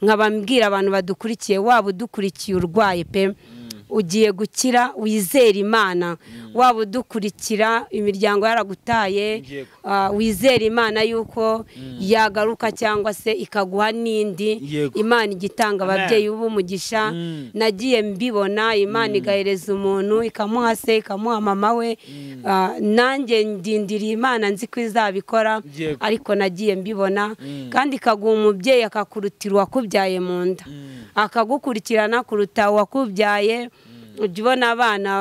nkabambwira abantu badukurikiye waba udukurikiye urwaye pe ugiye gukira wizera imana waba udukurikira imiryango yaragutaye wizera imana y'uko yagaruka cyangwa se ikaguha n'indi imana igitanga ababyeyi b'umugisha nagiye mbibona imana igahereza umuntu ikamuha se ikamuha mama we nanjye ndindiriye imana nzi ko izabikora ariko nagiye mbibona kandi ikaguha umubyeyi akakurutira uwakubyaye mu nda akagukurikirana kuruta uwakubyaye ujya ubona abana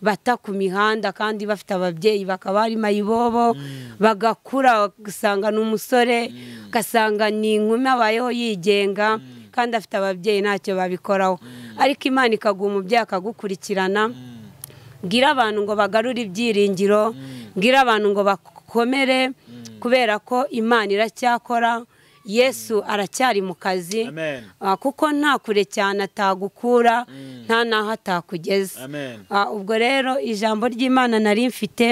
bata ku mihanda kandi bafite ababyeyi bakaba ari mayibobo bagakura ugasanga ni umusore ugasanga ni inkumi abayeho yigenga kandi afite ababyeyi ntacyo babikoraho ariko imana ikaguha umubyeyi akagukurikirana bwira abantu ngo bagarure ibyiringiro bwira abantu ngo bakomere kubera ko imana iracyakora yesu aracyari mu kazi kuko nta kure cyane atagukura nta n'aho atakugeza ubwo rero ijambo ry'imana nari mfite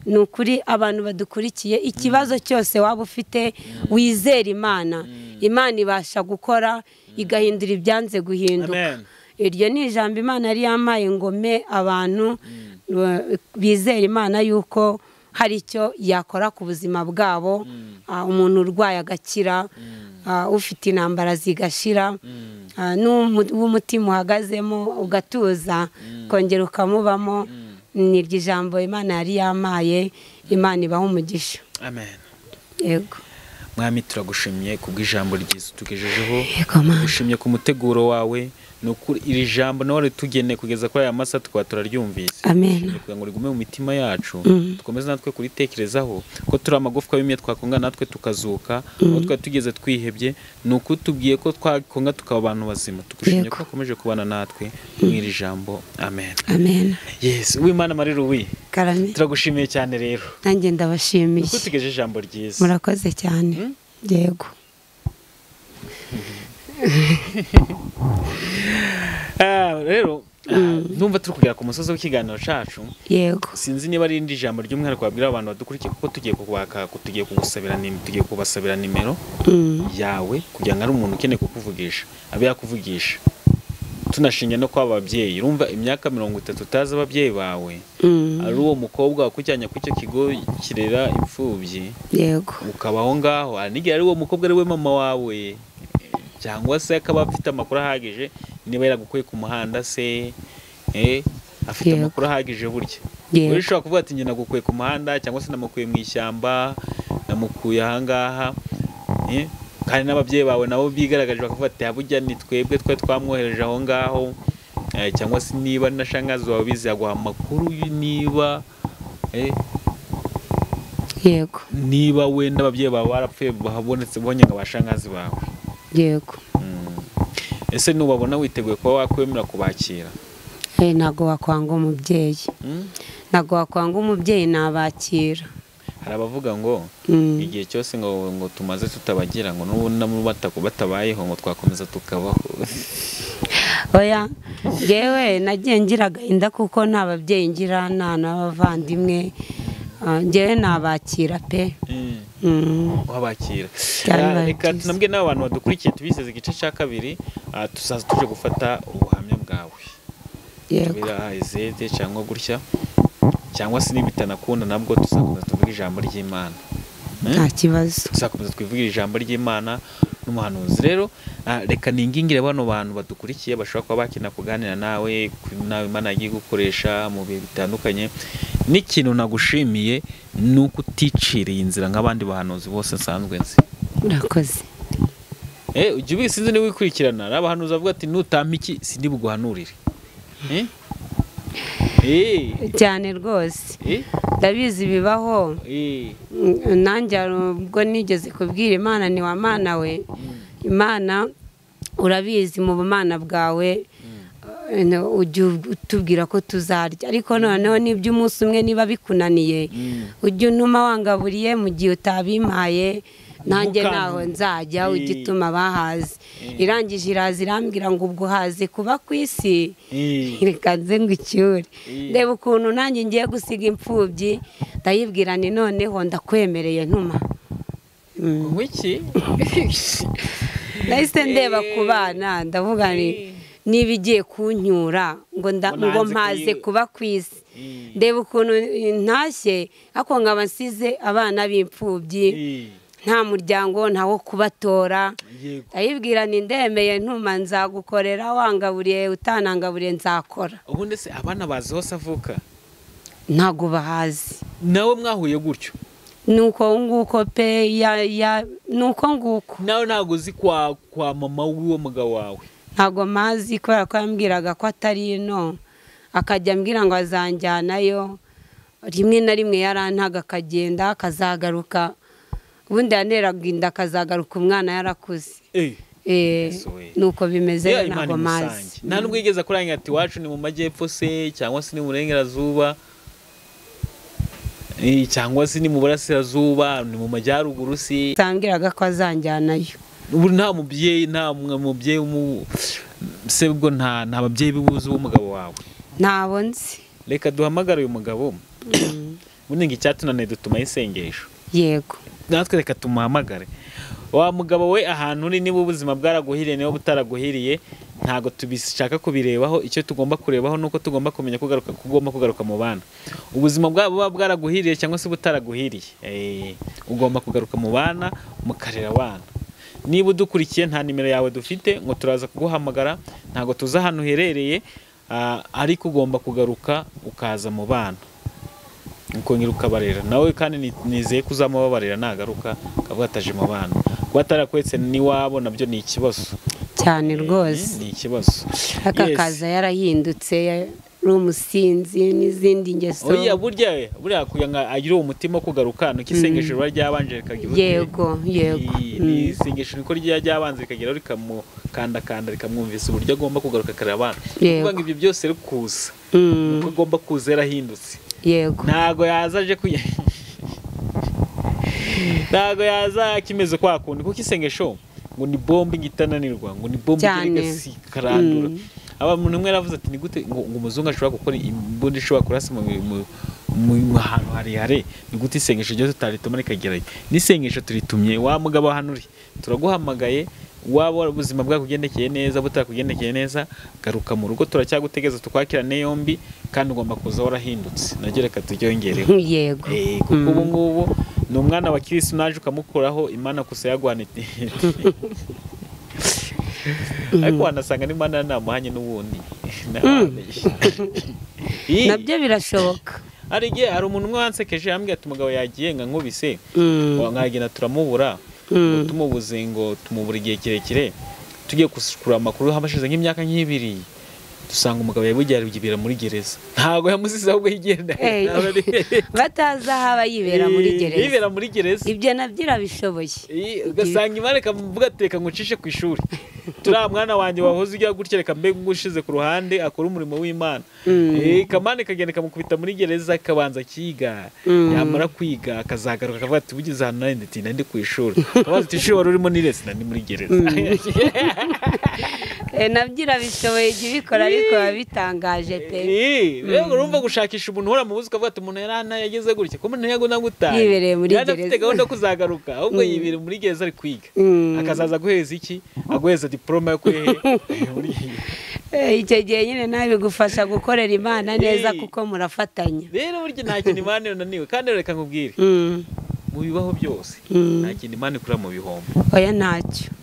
ni ukuri abantu badukurikiye ikibazo cyose waba ufite wizera imana imana ibasha gukora igahindura ibyanze guhinduka iryo ni ijambo imana yari yampaye ngo me abantu bizera imana y'uko hari icyo yakora ku buzima bwabo umuntu urwaye agakira ufite intambara zigashira n'umutima uhagazemo ugatuza ukongera ukamubamo ni iryo jambo imana yari yamaye imana ibaha umugisha yego mwami turagushimye kubw'ijambo ryiza tugejejeho gushimye ku muteguro wawe iri jambo nawe ritugeneye kugeza kuri aya masa tukaba turaryumvise kugira ngo rigume mu mitima yacu dukomeze natwe kuritekerezaho ko turi amagufwa y'umye twakonga natwe tukazuka aho twari tugeze twihebye ni ukutubwiye ko twakonga tukaba abantu bazima tugushimye ko wakomeje kubana natwe muri iri jambo amen yesi w'imana mari ruwi turagushimiye cyane rero nanjye ndabashimiye kuko tugeje ijambo ryiza murakoze cyane yego rero numva turi kugera ku musozi w'ikiganiro cyacu yego sinzi niba ari indi jambo ry'umwihariko wabwira abantu badukurikiye kuko tugiye kubaka tugiye kugusabira tugiye kubasabira nimero yawe kugira ngo ari umuntu ukeneye kukuvugisha abe yakuvugisha tunashinge no kwaba ababyeyi urumva imyaka mirongo itatu utazi ababyeyi bawe ari uwo mukobwa wakujyanye ku icyo kigo kirera imfubyi yego ukaba aho ngaho n'igihe ari uwo mukobwa ari we mama wawe cyangwa se akaba afite amakuru ahagije niba yaragukuye ku muhanda se afite amakuru ahagije burya rero ushobora kuvuga ati njye nagukuye ku muhanda cyangwa se namukuye mu ishyamba namukuye ahangaha kandi n'ababyeyi bawe nabo bigaragaje bakavuga ati burya ni twebwe twari twamwohereje aho ngaho cyangwa se niba na shangazi wawe bizi yaguha amakuru niba yego niba wenda ababyeyi bawe barapfuye bahabonetse bonye ngo abashangazi bawe yego ese nubabona witeguye kuba wakwemera kubakira ntabwo wakwanga umubyeyi ntabwo wakwanga umubyeyi nabakira hari abavuga ngo igihe cyose ngo ngo tumaze tutabagira ngo n'ubundi batabayeho ngo twakomeza tukabaho oya ngewe nagiye ngira agahinda kuko nta babyeyi ngira nta n'abavandimwe ngewe nabakira pe wabakira reka tunabwe n'abantu badukurikiye tubizeze igice cya kabiri tuzaza tuje gufata ubuhamya bwawe tubira izede cyangwa gutya cyangwa se niba bitanakunda nabwo tuzakomeza tuvuge ijambo ry'imana nta kibazo tuzakomeza twivugire ijambo ry'imana n'umuhanuzi rero ah, reka ningingire bano bantu badukurikiye bashobora kuba bakina kuganira nawe ku inama imana yagiye gukoresha mu bihe bitandukanye n'ikintu nagushimiye ni uko uticiriye inzira nk'abandi bahanuzi bose nsanzwe nzi urakoze Eh, ujya ubizi sinzi niba wikurikirana hari abahanuzi bavuga ati nutampa iki sindi buguhanurire Eh? Eh, cyane rwose eh, ndabizi bibaho eh, Mm, nanjye hari ubwo nigeze kubwira imana ni wa mana we imana urabizi mu bumana bwawe eh, no, ujya utubwira ko tuzarya ariko noneho nibyo umunsi umwe niba bikunaniye mm. ujya untuma wangaburiye mu gihe utabimpaye nanjye Ntukantume. ntaho nzajya ujya Eh. utuma bahazi irangije iraza irambwira ngo ubwo uhaze kuba ku isi Eh, reka nze ngo icyure Eh. reba ukuntu nanjye ngiye gusiga imfubyi ndayibwira ni noneho ndakwemereye ntuma Mm. wiki nahise ndeba Eh. ku bana ndavuga ni Eh. niba igiye kunyura ngo nda- Ngo ngo nanze mpaze kuyi- kuba ku isi Eh, ndeba ukuntu eh, ntashye ariko nkaba nsize abana b'imfubyi eh, nta muryango nta wo kubatora yego. ndayibwira ni ndemeye ntuma nzagukorera wangaburiye utanangaburiye nzakora ubundi se abana bazi hose avuka ntago bahazi nawe mwahuye gutyo nuko nguko pe ya ya nuko nguko nawe ntabwo uzi kwa kwa mama w'uwo mugabo wawe ntago mazi kubera ko yambwiraga ko atari ino akajya ambwira ngo azanjyanayo rimwe na rimwe yarantaga akagenda akazagaruka ubundi yaneraga inda akazagaruka umwana yarakuze Eh, Eh, Yesu we. nuko bimeze ya rero Imana ntago mazi imusange. nta nubwo yigeze akurangira ati iwacu ni mu majyepfo se cyangwa se ni mu burengerazuba Eh, cyangwa se ni mu burasirazuba ni mu majyaruguru se atambwiraga ko azanjyanayo ubu nta mubyeyi nta mwe- mubyeyi umu- se ubwo nta nta babyeyi bibuze w'umugabo wawe ntabwo nzi reka duhamagare uyu mugabo Mm, ubundi ngo icyatunaniye dutuma isengesho yego natwe reka tumuhamagare wa mugabo we ahantu uri niba ubuzima bwaraguhiriye niba butaraguhiriye ntabwo tubishaka kubirebaho icyo tugomba kurebaho ni uko tugomba kumenya ko ugaruka- ko ugomba kugaruka mu bana ubuzima bwabo buba bwaraguhiriye cyangwa se butaraguhiriye Eh, ugomba kugaruka mu bana mukarera abana niba udukurikiye nta nimero yawe dufite ngo turaza kuguhamagara ntabwo tuzi ahantu uherereye ah, ariko ugomba kugaruka ukaza mu bana ukongera ukabarera nawe kandi ni- nizeye ko uzamubabarira nagaruka akavuga ataje mu bana kuba atarakwetse n'iwabo nabyo ni ikibazo cyane Eh, rwose ni ikibazo aka Yes. kaza yarahindutse ari umusinzi n'izindi ngeso oya burya we, buriya kugira ngo agire uwo mutima wo kugaruka ni uko isengesho riba ryabanje rikagira yego yego ni isengesho niko rya ryabanza rikagera rikamukandakanda rikamwumvisa uburyo agomba kugaruka akarera abana Ni Yego. ukuvuga ngo ibyo byose ari kuza Mm, Ni mm, uko agomba kuza yarahindutse yego ntago yaza aje kuya ntago yaza kimeze kwa kundi kuko isengesho ngo ni bombe igitananirwa ngo ni bombe Cyane. ikarandura Mm. aba umuntu umwe yaravuze ati ni gute ngo ngo umuzungu ashobora gukora imbunda ishobora kurasa mu mu- mu- mu hantu harehare ni gute isengesho ryose utarituma rikagerayo n'isengesho turitumye wa mugabo hano uri turaguhamagaye waba ubuzima bwakugendekeye neza butakugendekeye neza garuka mu rugo turacyagutegereza tukwakirane yombi kandi ugomba kuza warahindutse naryo reka turyongereho yego Eh, kuko ubu ngubu ni umwana wa kirisitu naje ukamukuraho imana gusa yaguhana iti ariko wanasanga n'imana namuhanye n'ubundi Ih, nabyo birashoboka hari igihe hari umuntu umwe wansekeje yambwira ati umugabo yagiye nga nkubise Mm, nkagenda turamubura ngo mm, tumubuze ngo tumubura igihe kirekire tugiye gushikura amakuru hashize nk'imyaka nk'ibiri dusanga umugabo yabugiye aribwibera muri gereza ntabwo yamusize ahubwo yigenda Eh. batazi aho aba yibera muri gereza yibera muri gereza ibyo nabyo irabishoboye Iyi, ugasanga imana ikamuvuga ati reka ngucishe ku ishuri turiya mwana wanjye wahoze ujya gutya reka mbe ngushize ku ruhande akora umurimo w'imana Mm. Eh, ikamana ikagenda ikamukubita muri gereza akabanza akiga Mm. yamara kwiga akazagaruka akavuga ati ugize ahantu nari ndati nari ndi ku ishuri akabaza ati ishuri wari urimo nirese nari muri gereza Eh, nabyo irabishoboye jya ubikora ariko biba bitangaje pe Eh, rero urumva gushakisha umuntu uhora mu buzi ukavuga ati umuntu yari hano yageze gutya ko umuntu ntiyago nagutaye Yibereye muri yari afite gereza. gahunda yo kuzagaruka ahubwo yibereye muri gereza ari kwiga Mm. akazaza guhereza iki aguhereza diporome yo kuhehe Eh, icyo gihe nyine nawe bigufasha gukorera imana neza Eh. kuko murafatanya rero burya nta kintu imana yunaniwe kandi reka nkubwire Mm, mu bibaho byose mm. nta kintu imana ikura mu bihombo oya ntacyo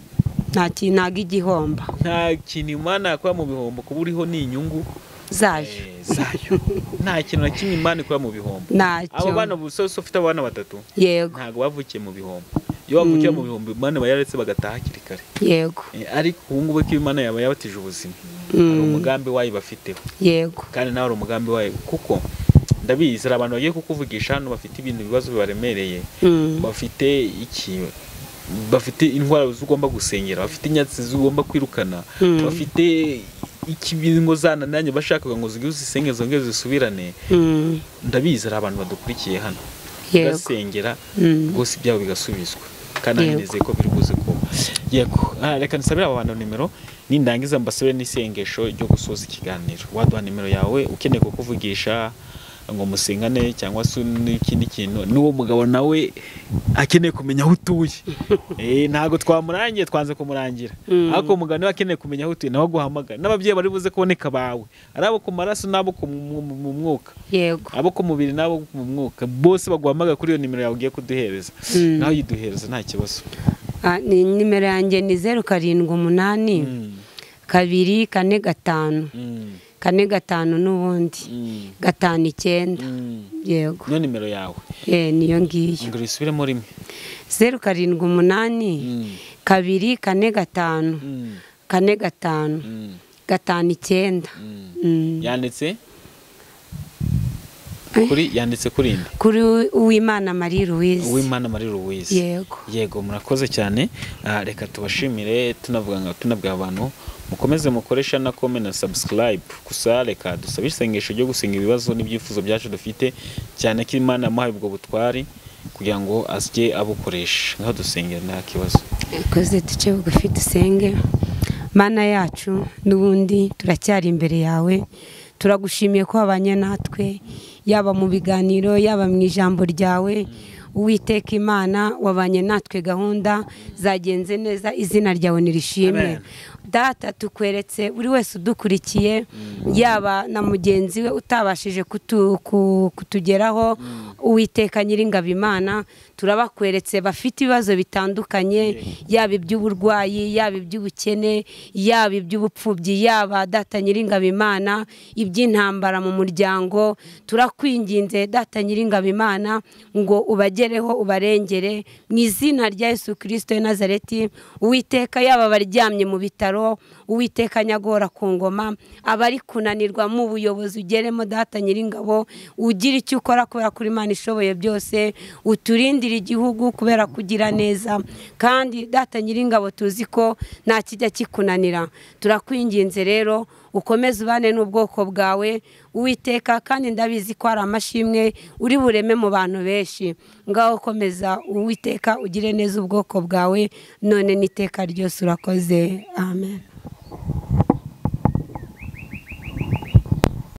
nta ki- ntago igihomba nta kintu imana yakora mu bihombo kuba uriho ni inyungu zayo eh, zayo nta kintu na kimwe imana ikora mu bihombo ntacyo abo bana ubu sose ufite abana batatu yego ntabwo bavukiye mu bihombo iyo bavukiye mu bihombo imana iba yaretse bagataha hakiri kare yego Eh, ariko ubu ngubu ko imana yaba yabatije ubuzima Mm. hari umugambi wayo bafiteho yego kandi nawe hari umugambi wayo kuko ndabizi hari abantu bagiye kukuvugisha hano bafite ibintu ibibazo bibaremereye Mm. bafite iki bafite indwara z'ugomba gusengera bafite inyatsi z'ugomba kwirukana Mm. bafite ikibingo zananiranye bashakaga ngo zigire uzisenge zongere zisubirane Mm. ndabizi hari abantu badukurikiye hano yego basengera Mm. rwose ibyabo bigasubizwa kandi Yego. nanizeye ko biri buze kuba yego Ah, reka nsabire aba bantu nimero nindangiza mbasabire n'isengesho ryo gusoza ikiganiro waduha nimero yawe ukeneye kukuvugisha ngo musengane cyangwa se n'ikindi kintu n'uwo mugabo nawe akeneye kumenya aho utuye Eh, ntabwo twamurangiye twanze kumurangira Mm. ariko umugabo niwe akeneye kumenya aho utuye nawe aguhamagara n'ababyeyi bari buze kuboneka bawe ari abo ku maraso n'abo ku mu- mu- mu mwuka yego abo ku mubiri n'abo mu mwuka bose baguhamagara kuri iyo nimero yawe ugiye kuduhereza Mm. nawe uyiduhereza nta kibazo Ah, ni- nimero yanjye ni zeru karindwi umunani Mm, kabiri kane gatanu mm, kane gatanu n'ubundi mm, gatanu icyenda mm. yego niyo nimero yawe Eh, niyo ngiyo ngo uyisubiremo rimwe zeru karindwi umunani Mm, kabiri kane gatanu mm, kane gatanu mm, gatanu icyenda mm. Mm. yanditse Eh. kuri yanditse kuri indi kuri uwimana marie louise uwimana marie louise yego yego murakoze cyane Ah, reka tubashimire tunavuga ngo tunabwira abantu mukomeze mukoresha na kome na subscribe gusa reka dusabe isengesho ryo gusenga ibibazo n'ibyifuzo byacu dufite cyane ko imana yamuhaye ubwo butwari kugira ngo ajye abukoresha ngaho dusengera nta kibazo ikoze duce bugufi dusenge mana yacu n'ubundi turacyari imbere yawe turagushimiye ko wabanye natwe yaba mu biganiro yaba mu ijambo ryawe uwiteka imana wabanye natwe gahunda zagenze neza izina ryawe nirishimwe Amen. data tukweretse buri wese udukurikiye yaba na mugenzi we utabashije kutu- ku- kutugeraho uwiteka nyiringabo imana turabakweretse bafite ibibazo bitandukanye yaba iby'uburwayi yaba iby'ubukene yaba iby'ubupfubyi yaba data nyiringabo imana iby'intambara mu muryango turakwinginze data nyiringabo imana ngo ubagereho ubarengere mu izina rya yesu kirisito w'i nazareti uwiteka yaba abaryamye mu bitaro uwiteka nyagora ku ngoma abari kunanirwa mu buyobozi ugeremo data nyiringabo ugira icyo ukora kubera ko imana ishoboye byose uturindire igihugu kubera kugira neza kandi data nyiringabo tuzi ko nta kijya kikunanira turakwinginze rero ukomeze ubane n'ubwoko bwawe uwiteka kandi ndabizi ko hari amashimwe uri bureme mu bantu benshi ngaho komeza uwiteka ugire neza ubwoko bwawe none n'iteka ryose urakoze amen